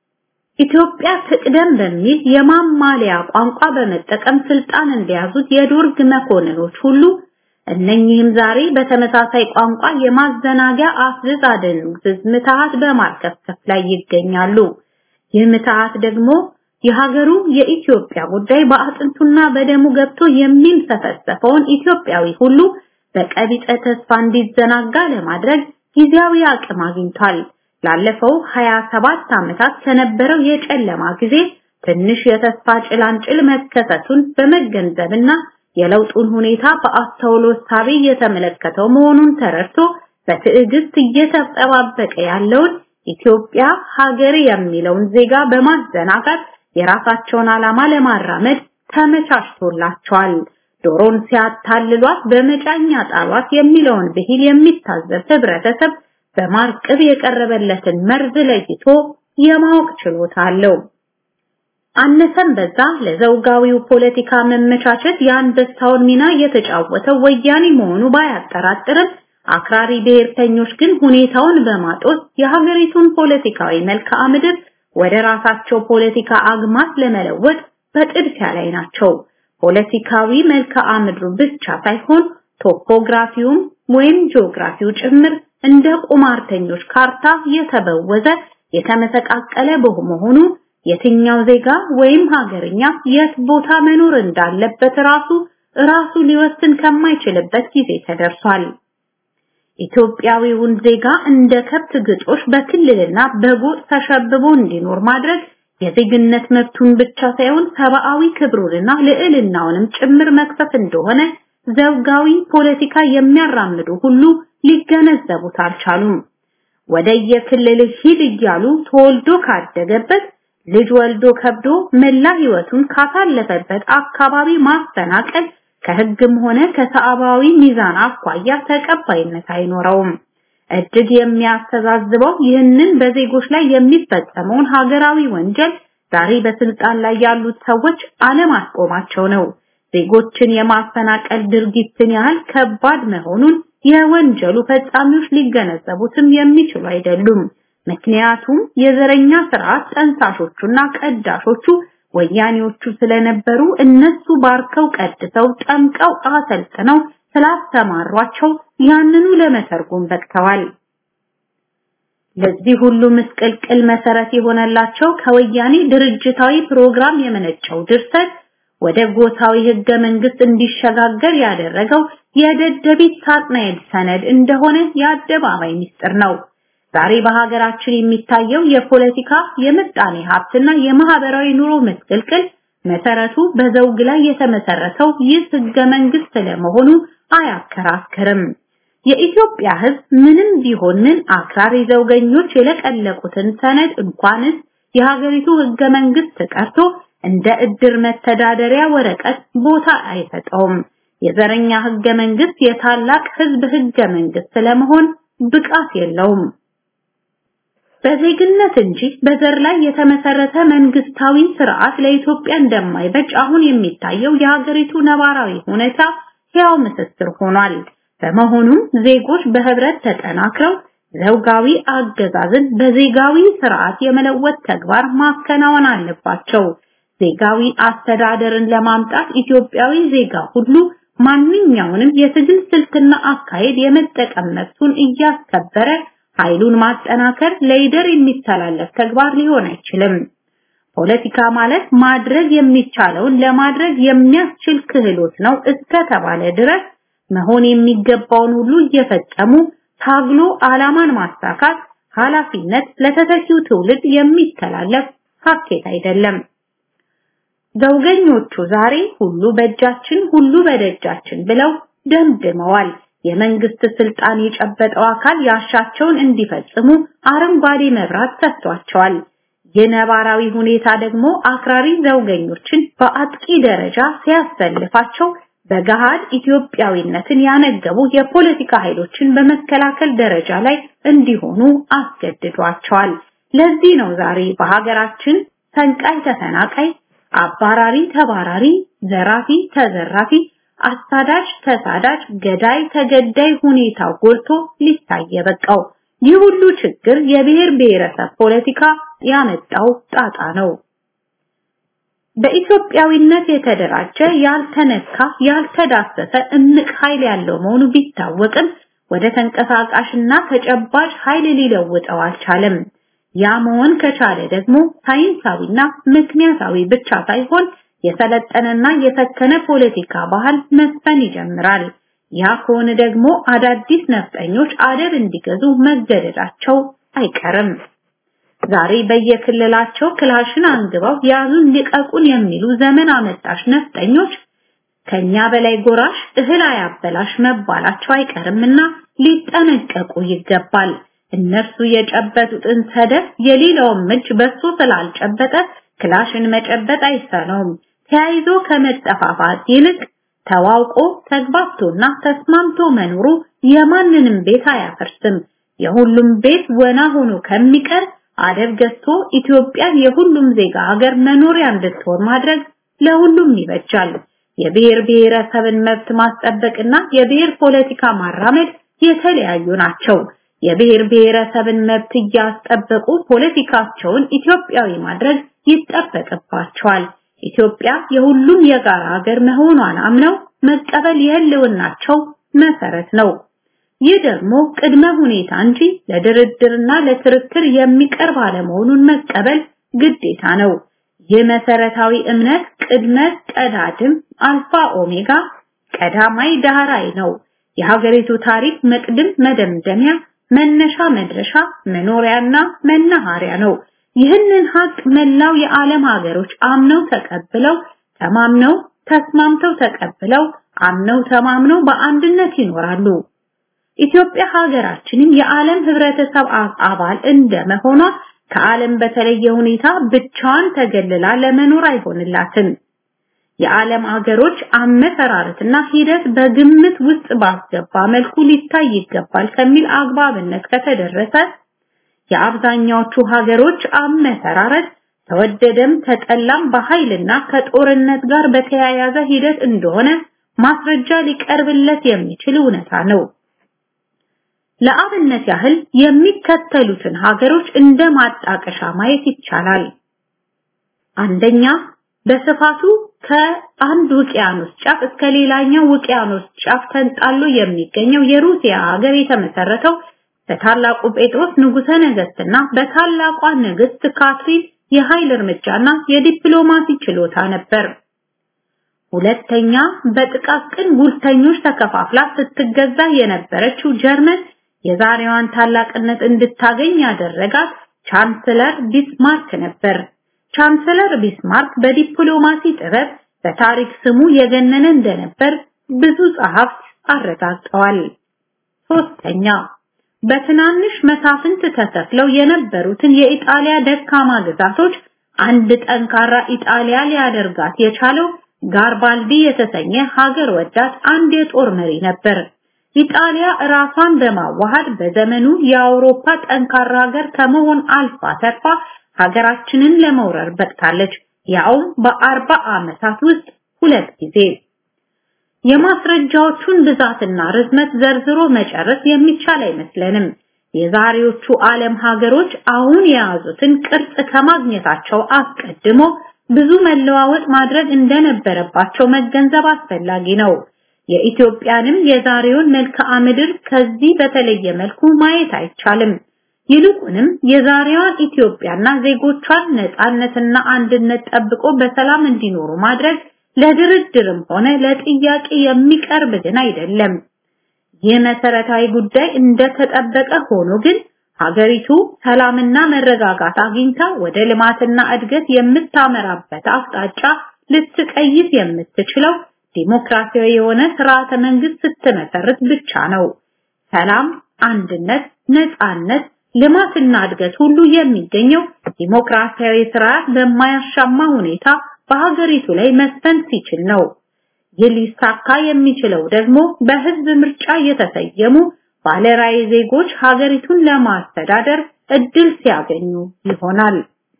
ኢትዮጵያ ትቅደም በሚል የማማለያ ቋንቋ በመጠቀም ስልጣን እንደያዙት የዶርግ መኮንኖች ሁሉ እነኚህም ዛሬ በተመሳሳይ ቋንቋ የማዘናጊያ አፍዝዝ አደንዝዝ ምትሃት በማርከፍከፍ ላይ ይገኛሉ። ይህ ምትሃት ደግሞ የሀገሩ የኢትዮጵያ ጉዳይ በአጥንቱና በደሙ ገብቶ የሚንሰፈሰፈውን ኢትዮጵያዊ ሁሉ በቀቢጸ ተስፋ እንዲዘናጋ ለማድረግ ጊዜያዊ አቅም አግኝቷል። ላለፈው 27 ዓመታት ከነበረው የጨለማ ጊዜ ትንሽ የተስፋ ጭላንጭል መከሰቱን በመገንዘብና የለውጡን ሁኔታ በአስተውሎ ሳቢ እየተመለከተው መሆኑን ተረድቶ በትዕግስት እየተጠባበቀ ያለውን ኢትዮጵያ ሀገር የሚለውን ዜጋ በማዘናጋት የራሳቸውን ዓላማ ለማራመድ ተመቻችቶላቸዋል። ዶሮን ሲያታልሏት በመጫኛ ጣሏት የሚለውን ብሂል የሚታዘብ ህብረተሰብ በማርቅብ የቀረበለትን መርዝ ለይቶ የማወቅ ችሎታ አለው። አነሰም በዛ ለዘውጋዊው ፖለቲካ መመቻቸት የአንበሳውን ሚና የተጫወተው ወያኔ መሆኑ ባያጠራጥርም አክራሪ ብሔርተኞች ግን ሁኔታውን በማጦስ የሀገሪቱን ፖለቲካዊ መልክዓ ምድር ወደ ራሳቸው ፖለቲካ አግማት ለመለወጥ በጥድፊያ ላይ ናቸው። ፖለቲካዊ መልክዓ ምድሩ ብቻ ሳይሆን ቶፖግራፊውም ወይም ጂኦግራፊው ጭምር እንደ ቁማርተኞች ካርታ የተበወዘ የተመሰቃቀለ በመሆኑ የትኛው ዜጋ ወይም ሀገርኛ የት ቦታ መኖር እንዳለበት ራሱ ራሱ ሊወስን ከማይችልበት ጊዜ ተደርሷል። ኢትዮጵያዊውን ዜጋ እንደ ከብት ግጦሽ በክልልና በጎጥ ተሸብቦ እንዲኖር ማድረግ የዜግነት መብቱን ብቻ ሳይሆን ሰብአዊ ክብሩንና ልዕልናውንም ጭምር መክፈፍ እንደሆነ ዘውጋዊ ፖለቲካ የሚያራምዱ ሁሉ ሊገነዘቡት አልቻሉም። ወደ የክልል ሂድ እያሉ ተወልዶ ካደገበት ልጅ ወልዶ ከብዶ መላ ህይወቱን ካሳለፈበት አካባቢ ማፈናቀል ከህግም ሆነ ከሰብአዊ ሚዛን አኳያ ተቀባይነት አይኖረውም። እጅግ የሚያስተዛዝበው ይህንን በዜጎች ላይ የሚፈጸመውን ሀገራዊ ወንጀል ዛሬ በስልጣን ላይ ያሉት ሰዎች አለማስቆማቸው ነው። ዜጎችን የማፈናቀል ድርጊትን ያህል ከባድ መሆኑን የወንጀሉ ፈጻሚዎች ሊገነዘቡትም የሚችሉ አይደሉም። ምክንያቱም የዘረኛ ስርዓት ጠንሳሾቹና ቀዳሾቹ ወያኔዎቹ ስለነበሩ እነሱ ባርከው ቀድሰው ጠምቀው አሰልጥነው ስላስተማሯቸው ያንኑ ለመተርጎም በቅተዋል። ለዚህ ሁሉ ምስቅልቅል መሰረት የሆነላቸው ከወያኔ ድርጅታዊ ፕሮግራም የመነጨው ድርሰት ወደ ጎሳዊ ህገ መንግስት እንዲሸጋገር ያደረገው የደደቢት ሳጥናኤል ሰነድ እንደሆነ የአደባባይ ምስጢር ነው። ዛሬ በሀገራችን የሚታየው የፖለቲካ የምጣኔ ሀብትና የማህበራዊ ኑሮ ምስቅልቅል መሰረቱ በዘውግ ላይ የተመሰረተው ይህ ህገ መንግስት ለመሆኑ አያከራክርም። የኢትዮጵያ ሕዝብ ምንም ቢሆን ምን አክራሪ ዘውገኞች የለቀለቁትን ሰነድ እንኳንስ የሀገሪቱ ህገ መንግስት ቀርቶ እንደ እድር መተዳደሪያ ወረቀት ቦታ አይሰጠውም። የዘረኛ ህገ መንግስት የታላቅ ህዝብ ህገ መንግስት ለመሆን ብቃት የለውም። በዜግነት እንጂ በዘር ላይ የተመሰረተ መንግስታዊ ስርዓት ለኢትዮጵያ እንደማይበጅ አሁን የሚታየው የሀገሪቱ ነባራዊ ሁኔታ ሕያው ምስክር ሆኗል። በመሆኑም ዜጎች በህብረት ተጠናክረው ዘውጋዊ አገዛዝን በዜጋዊ ስርዓት የመለወጥ ተግባር ማከናወን አለባቸው። ዜጋዊ አስተዳደርን ለማምጣት ኢትዮጵያዊ ዜጋ ሁሉ ማንኛውንም የትግል ስልትና አካሄድ የመጠቀም መብቱን እያስከበረ ኃይሉን ማጠናከር ለይደር የሚተላለፍ ተግባር ሊሆን አይችልም። ፖለቲካ ማለት ማድረግ የሚቻለውን ለማድረግ የሚያስችል ክህሎት ነው እስከተባለ ድረስ መሆን የሚገባውን ሁሉ እየፈጸሙ ታግሎ ዓላማን ማሳካት ኃላፊነት ለተተኪው ትውልድ የሚተላለፍ ሀኬት አይደለም። ዘውገኞቹ ዛሬ ሁሉ በእጃችን ሁሉ በደጃችን ብለው ደምድመዋል። የመንግስት ስልጣን የጨበጠው አካል ያሻቸውን እንዲፈጽሙ አረንጓዴ መብራት ሰጥቷቸዋል። የነባራዊ ሁኔታ ደግሞ አክራሪ ዘውገኞችን በአጥቂ ደረጃ ሲያሰልፋቸው በገሃድ ኢትዮጵያዊነትን ያነገቡ የፖለቲካ ኃይሎችን በመከላከል ደረጃ ላይ እንዲሆኑ አስገድዷቸዋል። ለዚህ ነው ዛሬ በሀገራችን ፈንቃይ ተፈናቃይ፣ አባራሪ ተባራሪ፣ ዘራፊ ተዘራፊ፣ አሳዳጅ ተሳዳጅ፣ ገዳይ ተገዳይ ሁኔታው ጎልቶ ሊታይ የበቃው። ይህ ሁሉ ችግር የብሔር ብሔረሰብ ፖለቲካ ያመጣው ጣጣ ነው። በኢትዮጵያዊነት የተደራጀ ያልተነካ ያልተዳሰሰ እምቅ ኃይል ያለው መሆኑ ቢታወቅም ወደ ተንቀሳቃሽና ተጨባጭ ኃይል ሊለውጠው አልቻለም። ያ መሆን ከቻለ ደግሞ ሳይንሳዊና ምክንያታዊ ብቻ ሳይሆን የሰለጠነና የሰከነ ፖለቲካ ባህል መስፈን ይጀምራል። ያ ከሆነ ደግሞ አዳዲስ ነፍጠኞች አደብ እንዲገዙ መገደዳቸው አይቀርም። ዛሬ በየክልላቸው ክላሽን አንግበው ያዙን ልቀቁን የሚሉ ዘመን አመጣሽ ነፍጠኞች ከኛ በላይ ጎራሽ እህል አያበላሽ መባላቸው አይቀርምና ሊጠነቀቁ ይገባል። እነርሱ የጨበጡትን ሰደፍ የሌላውም እጅ በሱ ስላልጨበጠ ክላሽን መጨበጥ አይሳነውም። ተያይዞ ከመጠፋፋት ይልቅ ተዋውቆ ተግባብቶና ተስማምቶ መኖሩ የማንንም ቤት አያፈርስም። የሁሉም ቤት ወና ሆኖ ከሚቀር አደብ ገዝቶ ኢትዮጵያን የሁሉም ዜጋ ሀገር መኖሪያ እንድትሆን ማድረግ ለሁሉም ይበጃል። የብሔር ብሔረሰብን መብት ማስጠበቅና የብሔር ፖለቲካ ማራመድ የተለያዩ ናቸው። የብሔር ብሔረሰብን መብት እያስጠበቁ ፖለቲካቸውን ኢትዮጵያዊ ማድረግ ይጠበቅባቸዋል። ኢትዮጵያ የሁሉም የጋራ ሀገር መሆኗን አምነው መቀበል የህልውናቸው መሰረት ነው። ይህ ደግሞ ቅድመ ሁኔታ እንጂ ለድርድርና ለክርክር የሚቀርብ አለመሆኑን መቀበል ግዴታ ነው። ይህ መሰረታዊ እምነት ቅድመ ቀዳድም አልፋ ኦሜጋ ቀዳማይ ዳህራይ ነው። የሀገሪቱ ታሪክ መቅድም መደምደሚያ መነሻ መድረሻ መኖሪያና መናኸሪያ ነው። ይህንን ሀቅ መላው የዓለም ሀገሮች አምነው ተቀብለው ተማምነው ተስማምተው ተቀብለው አምነው ተማምነው በአንድነት ይኖራሉ። ኢትዮጵያ ሀገራችንም የዓለም ህብረተሰብ አባል እንደመሆኗ ከዓለም በተለየ ሁኔታ ብቻዋን ተገልላ ለመኖር አይሆንላትም። የዓለም ሀገሮች አመሰራረትና ሂደት በግምት ውስጥ ባስገባ መልኩ ሊታይ ይገባል ከሚል አግባብነት ከተደረሰ የአብዛኛዎቹ ሀገሮች አመሰራረት ተወደደም ተጠላም በኃይልና ከጦርነት ጋር በተያያዘ ሂደት እንደሆነ ማስረጃ ሊቀርብለት የሚችል እውነታ ነው። ለአብነት ያህል የሚከተሉትን ሀገሮች እንደ ማጣቀሻ ማየት ይቻላል። አንደኛ በስፋቱ ከአንድ ውቅያኖስ ጫፍ እስከ ሌላኛው ውቅያኖስ ጫፍ ተንጣሎ የሚገኘው የሩሲያ ሀገር የተመሰረተው በታላቁ ጴጥሮስ ንጉሠ ነገስትና በታላቋ ንግስት ካትሪን የኃይል እርምጃና የዲፕሎማሲ ችሎታ ነበር። ሁለተኛ በጥቃቅን ጉልተኞች ተከፋፍላ ስትገዛ የነበረችው ጀርመን የዛሬዋን ታላቅነት እንድታገኝ ያደረጋት ቻንስለር ቢስማርክ ነበር። ቻንስለር ቢስማርክ በዲፕሎማሲ ጥበብ በታሪክ ስሙ የገነነ እንደነበር ብዙ ጸሐፍት አረጋግጠዋል። ሶስተኛ በትናንሽ መሳፍንት ተተክለው የነበሩትን የኢጣሊያ ደካማ ግዛቶች አንድ ጠንካራ ኢጣሊያ ሊያደርጋት የቻለው ጋርባልዲ የተሰኘ ሀገር ወዳድ አንድ የጦር መሪ ነበር። ኢጣሊያ ራሷን በማዋሃድ በዘመኑ የአውሮፓ ጠንካራ ሀገር ከመሆን አልፋ ተርፋ ሀገራችንን ለመውረር በቅታለች። ያውም በአርባ ዓመታት ውስጥ ሁለት ጊዜ። የማስረጃዎቹን ብዛትና ርዝመት ዘርዝሮ መጨረስ የሚቻል አይመስለንም። የዛሬዎቹ ዓለም ሀገሮች አሁን የያዙትን ቅርጽ ከማግኘታቸው አስቀድሞ ብዙ መለዋወጥ ማድረግ እንደነበረባቸው መገንዘብ አስፈላጊ ነው። የኢትዮጵያንም የዛሬውን መልክዓ ምድር ከዚህ በተለየ መልኩ ማየት አይቻልም። ይልቁንም የዛሬዋን ኢትዮጵያና ዜጎቿን ነፃነትና አንድነት ጠብቆ በሰላም እንዲኖሩ ማድረግ ለድርድርም ሆነ ለጥያቄ የሚቀርብ ግን አይደለም። ይህ መሰረታዊ ጉዳይ እንደተጠበቀ ሆኖ ግን ሀገሪቱ ሰላምና መረጋጋት አግኝታ ወደ ልማትና እድገት የምታመራበት አቅጣጫ ልትቀይስ የምትችለው ዲሞክራሲያዊ የሆነ ስርዓተ መንግስት ስትመሰርት ብቻ ነው። ሰላም፣ አንድነት፣ ነፃነት፣ ልማትና እድገት ሁሉ የሚገኘው ዲሞክራሲያዊ ስርዓት በማያሻማ ሁኔታ በሀገሪቱ ላይ መስፈን ሲችል ነው። ይህ ሊሳካ የሚችለው ደግሞ በህዝብ ምርጫ የተሰየሙ ባለራዕይ ዜጎች ሀገሪቱን ለማስተዳደር እድል ሲያገኙ ይሆናል።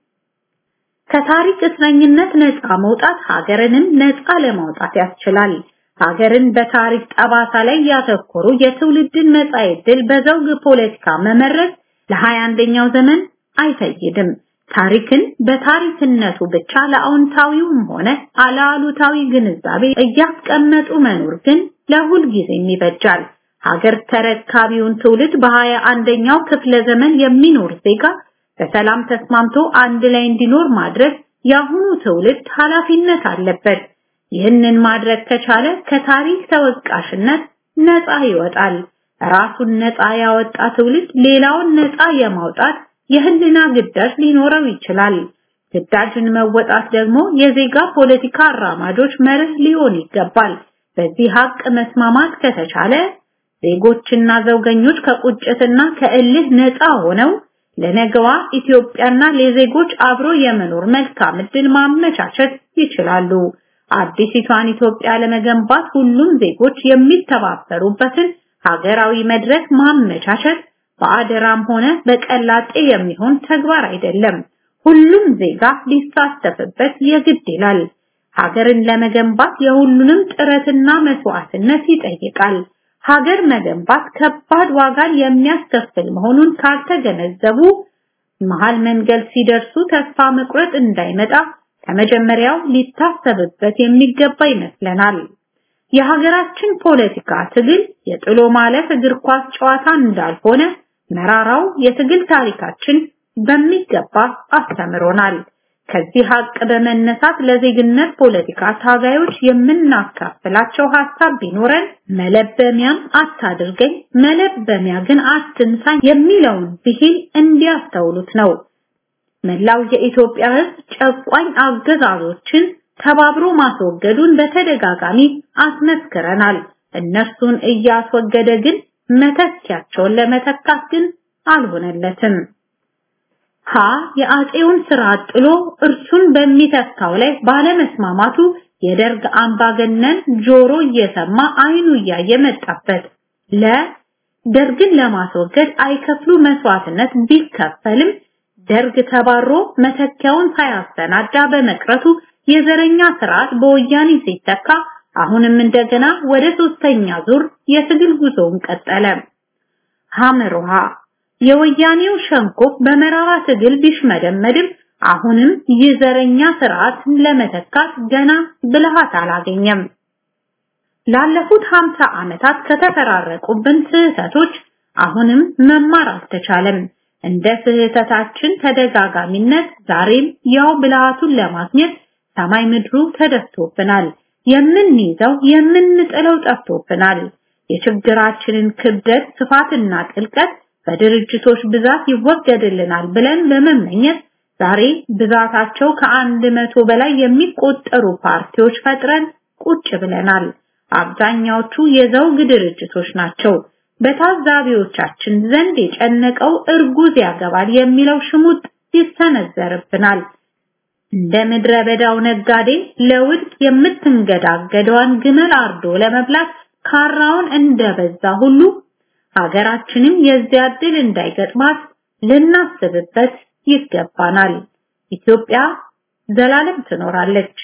ከታሪክ እስረኝነት ነፃ መውጣት ሀገርንም ነፃ ለማውጣት ያስችላል። ሀገርን በታሪክ ጠባሳ ላይ ያተኮሩ የትውልድን መጻኢ ዕድል በዘውግ ፖለቲካ መመረዝ ለሀያ አንደኛው ዘመን አይፈይድም። ታሪክን በታሪክነቱ ብቻ ለአዎንታዊውም ሆነ አለአሉታዊ ግንዛቤ እያስቀመጡ መኖር ግን ለሁል ጊዜም ይበጃል። ሀገር ተረካቢውን ትውልድ በሀያ አንደኛው ክፍለ ዘመን የሚኖር ዜጋ በሰላም ተስማምቶ አንድ ላይ እንዲኖር ማድረግ የአሁኑ ትውልድ ኃላፊነት አለበት። ይህንን ማድረግ ከቻለ ከታሪክ ተወቃሽነት ነፃ ይወጣል። ራሱን ነፃ ያወጣ ትውልድ ሌላውን ነፃ የማውጣት የህልና ግዳጅ ሊኖረው ይችላል። ግዳጅን መወጣት ደግሞ የዜጋ ፖለቲካ አራማጆች መርህ ሊሆን ይገባል። በዚህ ሀቅ መስማማት ከተቻለ ዜጎችና ዘውገኞች ከቁጭትና ከእልህ ነፃ ሆነው ለነገዋ ኢትዮጵያና ለዜጎች አብሮ የመኖር መልካም ዕድል ማመቻቸት ይችላሉ። አዲሲቷን ኢትዮጵያ ለመገንባት ሁሉም ዜጎች የሚተባበሩበትን ሀገራዊ መድረክ ማመቻቸት በአደራም ሆነ በቀላጤ የሚሆን ተግባር አይደለም። ሁሉም ዜጋ ሊሳተፍበት የግድ ይላል። ሀገርን ለመገንባት የሁሉንም ጥረትና መስዋዕትነት ይጠይቃል። ሀገር መገንባት ከባድ ዋጋን የሚያስከፍል መሆኑን ካልተገነዘቡ መሃል መንገድ ሲደርሱ ተስፋ መቁረጥ እንዳይመጣ ከመጀመሪያው ሊታሰብበት የሚገባ ይመስለናል። የሀገራችን ፖለቲካ ትግል የጥሎ ማለፍ እግር ኳስ ጨዋታ እንዳልሆነ መራራው የትግል ታሪካችን በሚገባ አስተምሮናል። ከዚህ ሀቅ በመነሳት ለዜግነት ፖለቲካ ታጋዮች የምናካፍላቸው ሀሳብ ቢኖረን መለበሚያም አታድርገኝ፣ መለበሚያ ግን አትንሳኝ የሚለውን ብሂል እንዲያስተውሉት ነው። መላው የኢትዮጵያ ሕዝብ ጨቋኝ አገዛዞችን ተባብሮ ማስወገዱን በተደጋጋሚ አስመስክረናል። እነርሱን እያስወገደ ግን መተኪያቸውን ለመተካት ግን አልሆነለትም። ሀ የአጼውን ስርዓት ጥሎ እርሱን በሚተካው ላይ ባለመስማማቱ የደርግ አምባገነን ጆሮ እየሰማ አይኑ እያየ መጣበት። ለ ደርግን ለማስወገድ አይከፍሉ መስዋዕትነት ቢከፈልም ደርግ ተባሮ መተኪያውን ሳያሰናዳ በመቅረቱ የዘረኛ ስርዓት በወያኔ ሲተካ አሁንም እንደገና ወደ ሶስተኛ ዙር የትግል ጉዞውን ቀጠለ። ሐመሩሃ የወያኔው ሸንኮፍ በመራራ ትግል ቢሽመደመድም አሁንም የዘረኛ ስርዓትን ለመተካት ገና ብልሃት አላገኘም። ላለፉት 50 ዓመታት ከተፈራረቁብን ስህተቶች አሁንም መማር አልተቻለም። እንደ ስህተታችን ተደጋጋሚነት ዛሬም ያው ብልሃቱን ለማግኘት ሰማይ ምድሩ ተደፍቶብናል። የምንይዘው የምንጥለው ጠፍቶብናል። የችግራችንን ክብደት ስፋትና ጥልቀት በድርጅቶች ብዛት ይወገድልናል ብለን በመመኘት ዛሬ ብዛታቸው ከአንድ መቶ በላይ የሚቆጠሩ ፓርቲዎች ፈጥረን ቁጭ ብለናል። አብዛኛዎቹ የዘውግ ድርጅቶች ናቸው። በታዛቢዎቻችን ዘንድ የጨነቀው እርጉዝ ያገባል የሚለው ሽሙጥ ይሰነዘርብናል። እንደ ምድረ በዳው ነጋዴ ለውድቅ የምትንገዳገደዋን ግመል አርዶ ለመብላት ካራውን እንደበዛ ሁሉ ሀገራችንም የዚያ ዕድል እንዳይገጥማት ልናስብበት ይገባናል። ኢትዮጵያ ዘላለም ትኖራለች።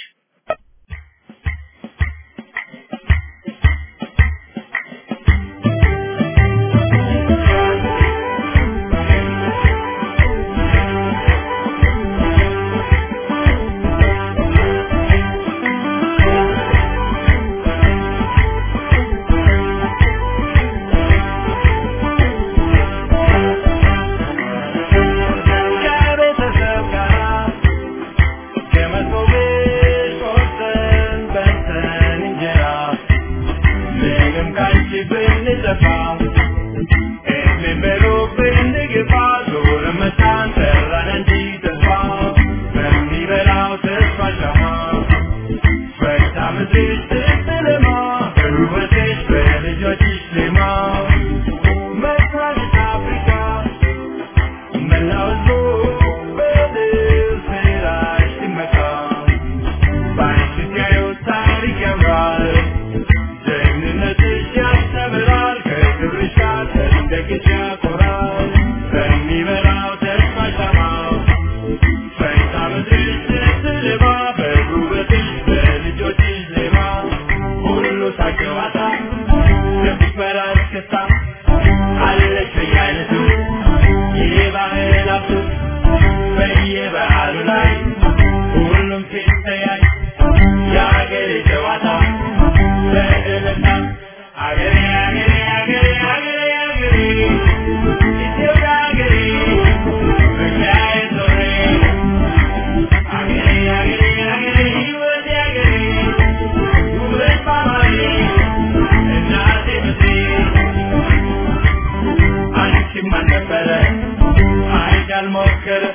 ከቤተሰብ ጋር ከመቶ ቤት ቆርሰን በልተን እንጀራ ምንም ካንቺ ብንጠፋ እድሜን በሩቅ ብንገፋ ጎረመሳን ጠራን እንጂ ተስፋ በሚበላው ተስፋ ሻማ ፈታ ምድርሽ ስትለማ በውበትሽ በልጆችሽ ዜማ መድኃኒት አፍሪካ መላው ሕዝቡ በድል ስራሽ ሲመካ በአንቺ ሲያዩት ታሪክ ያምራል ጀግንነትሽ ያስተምራል ከክብርሽ ጋር ሰንደቅሽ ያኮራል በሚበላው ተስፋ ሻማ ፈይታ ምድርሽ ስትልማ በውበትሽ በልጆችሽ ዜማ ሁሉ ሳቅ ጨዋታ ከፊት እስክስታ አለሽ በየአይነቱ የባህል ሀብቱ በየበዓሉ ላይ ሁሉም ሲተያይ የአገሬ ጨዋታ በእልልታ አገሬ አገሬ አገሬ አገሬ አገሬ ኢትዮጵያ አገሬ መግቢያዬ ዞሬ አገሬ አገሬ አገሬ ሕይወቴ አገሬ ውበት ባማሬ እናቴ ምድሬ አንቺም አልነበረ አይድ አልሞከረ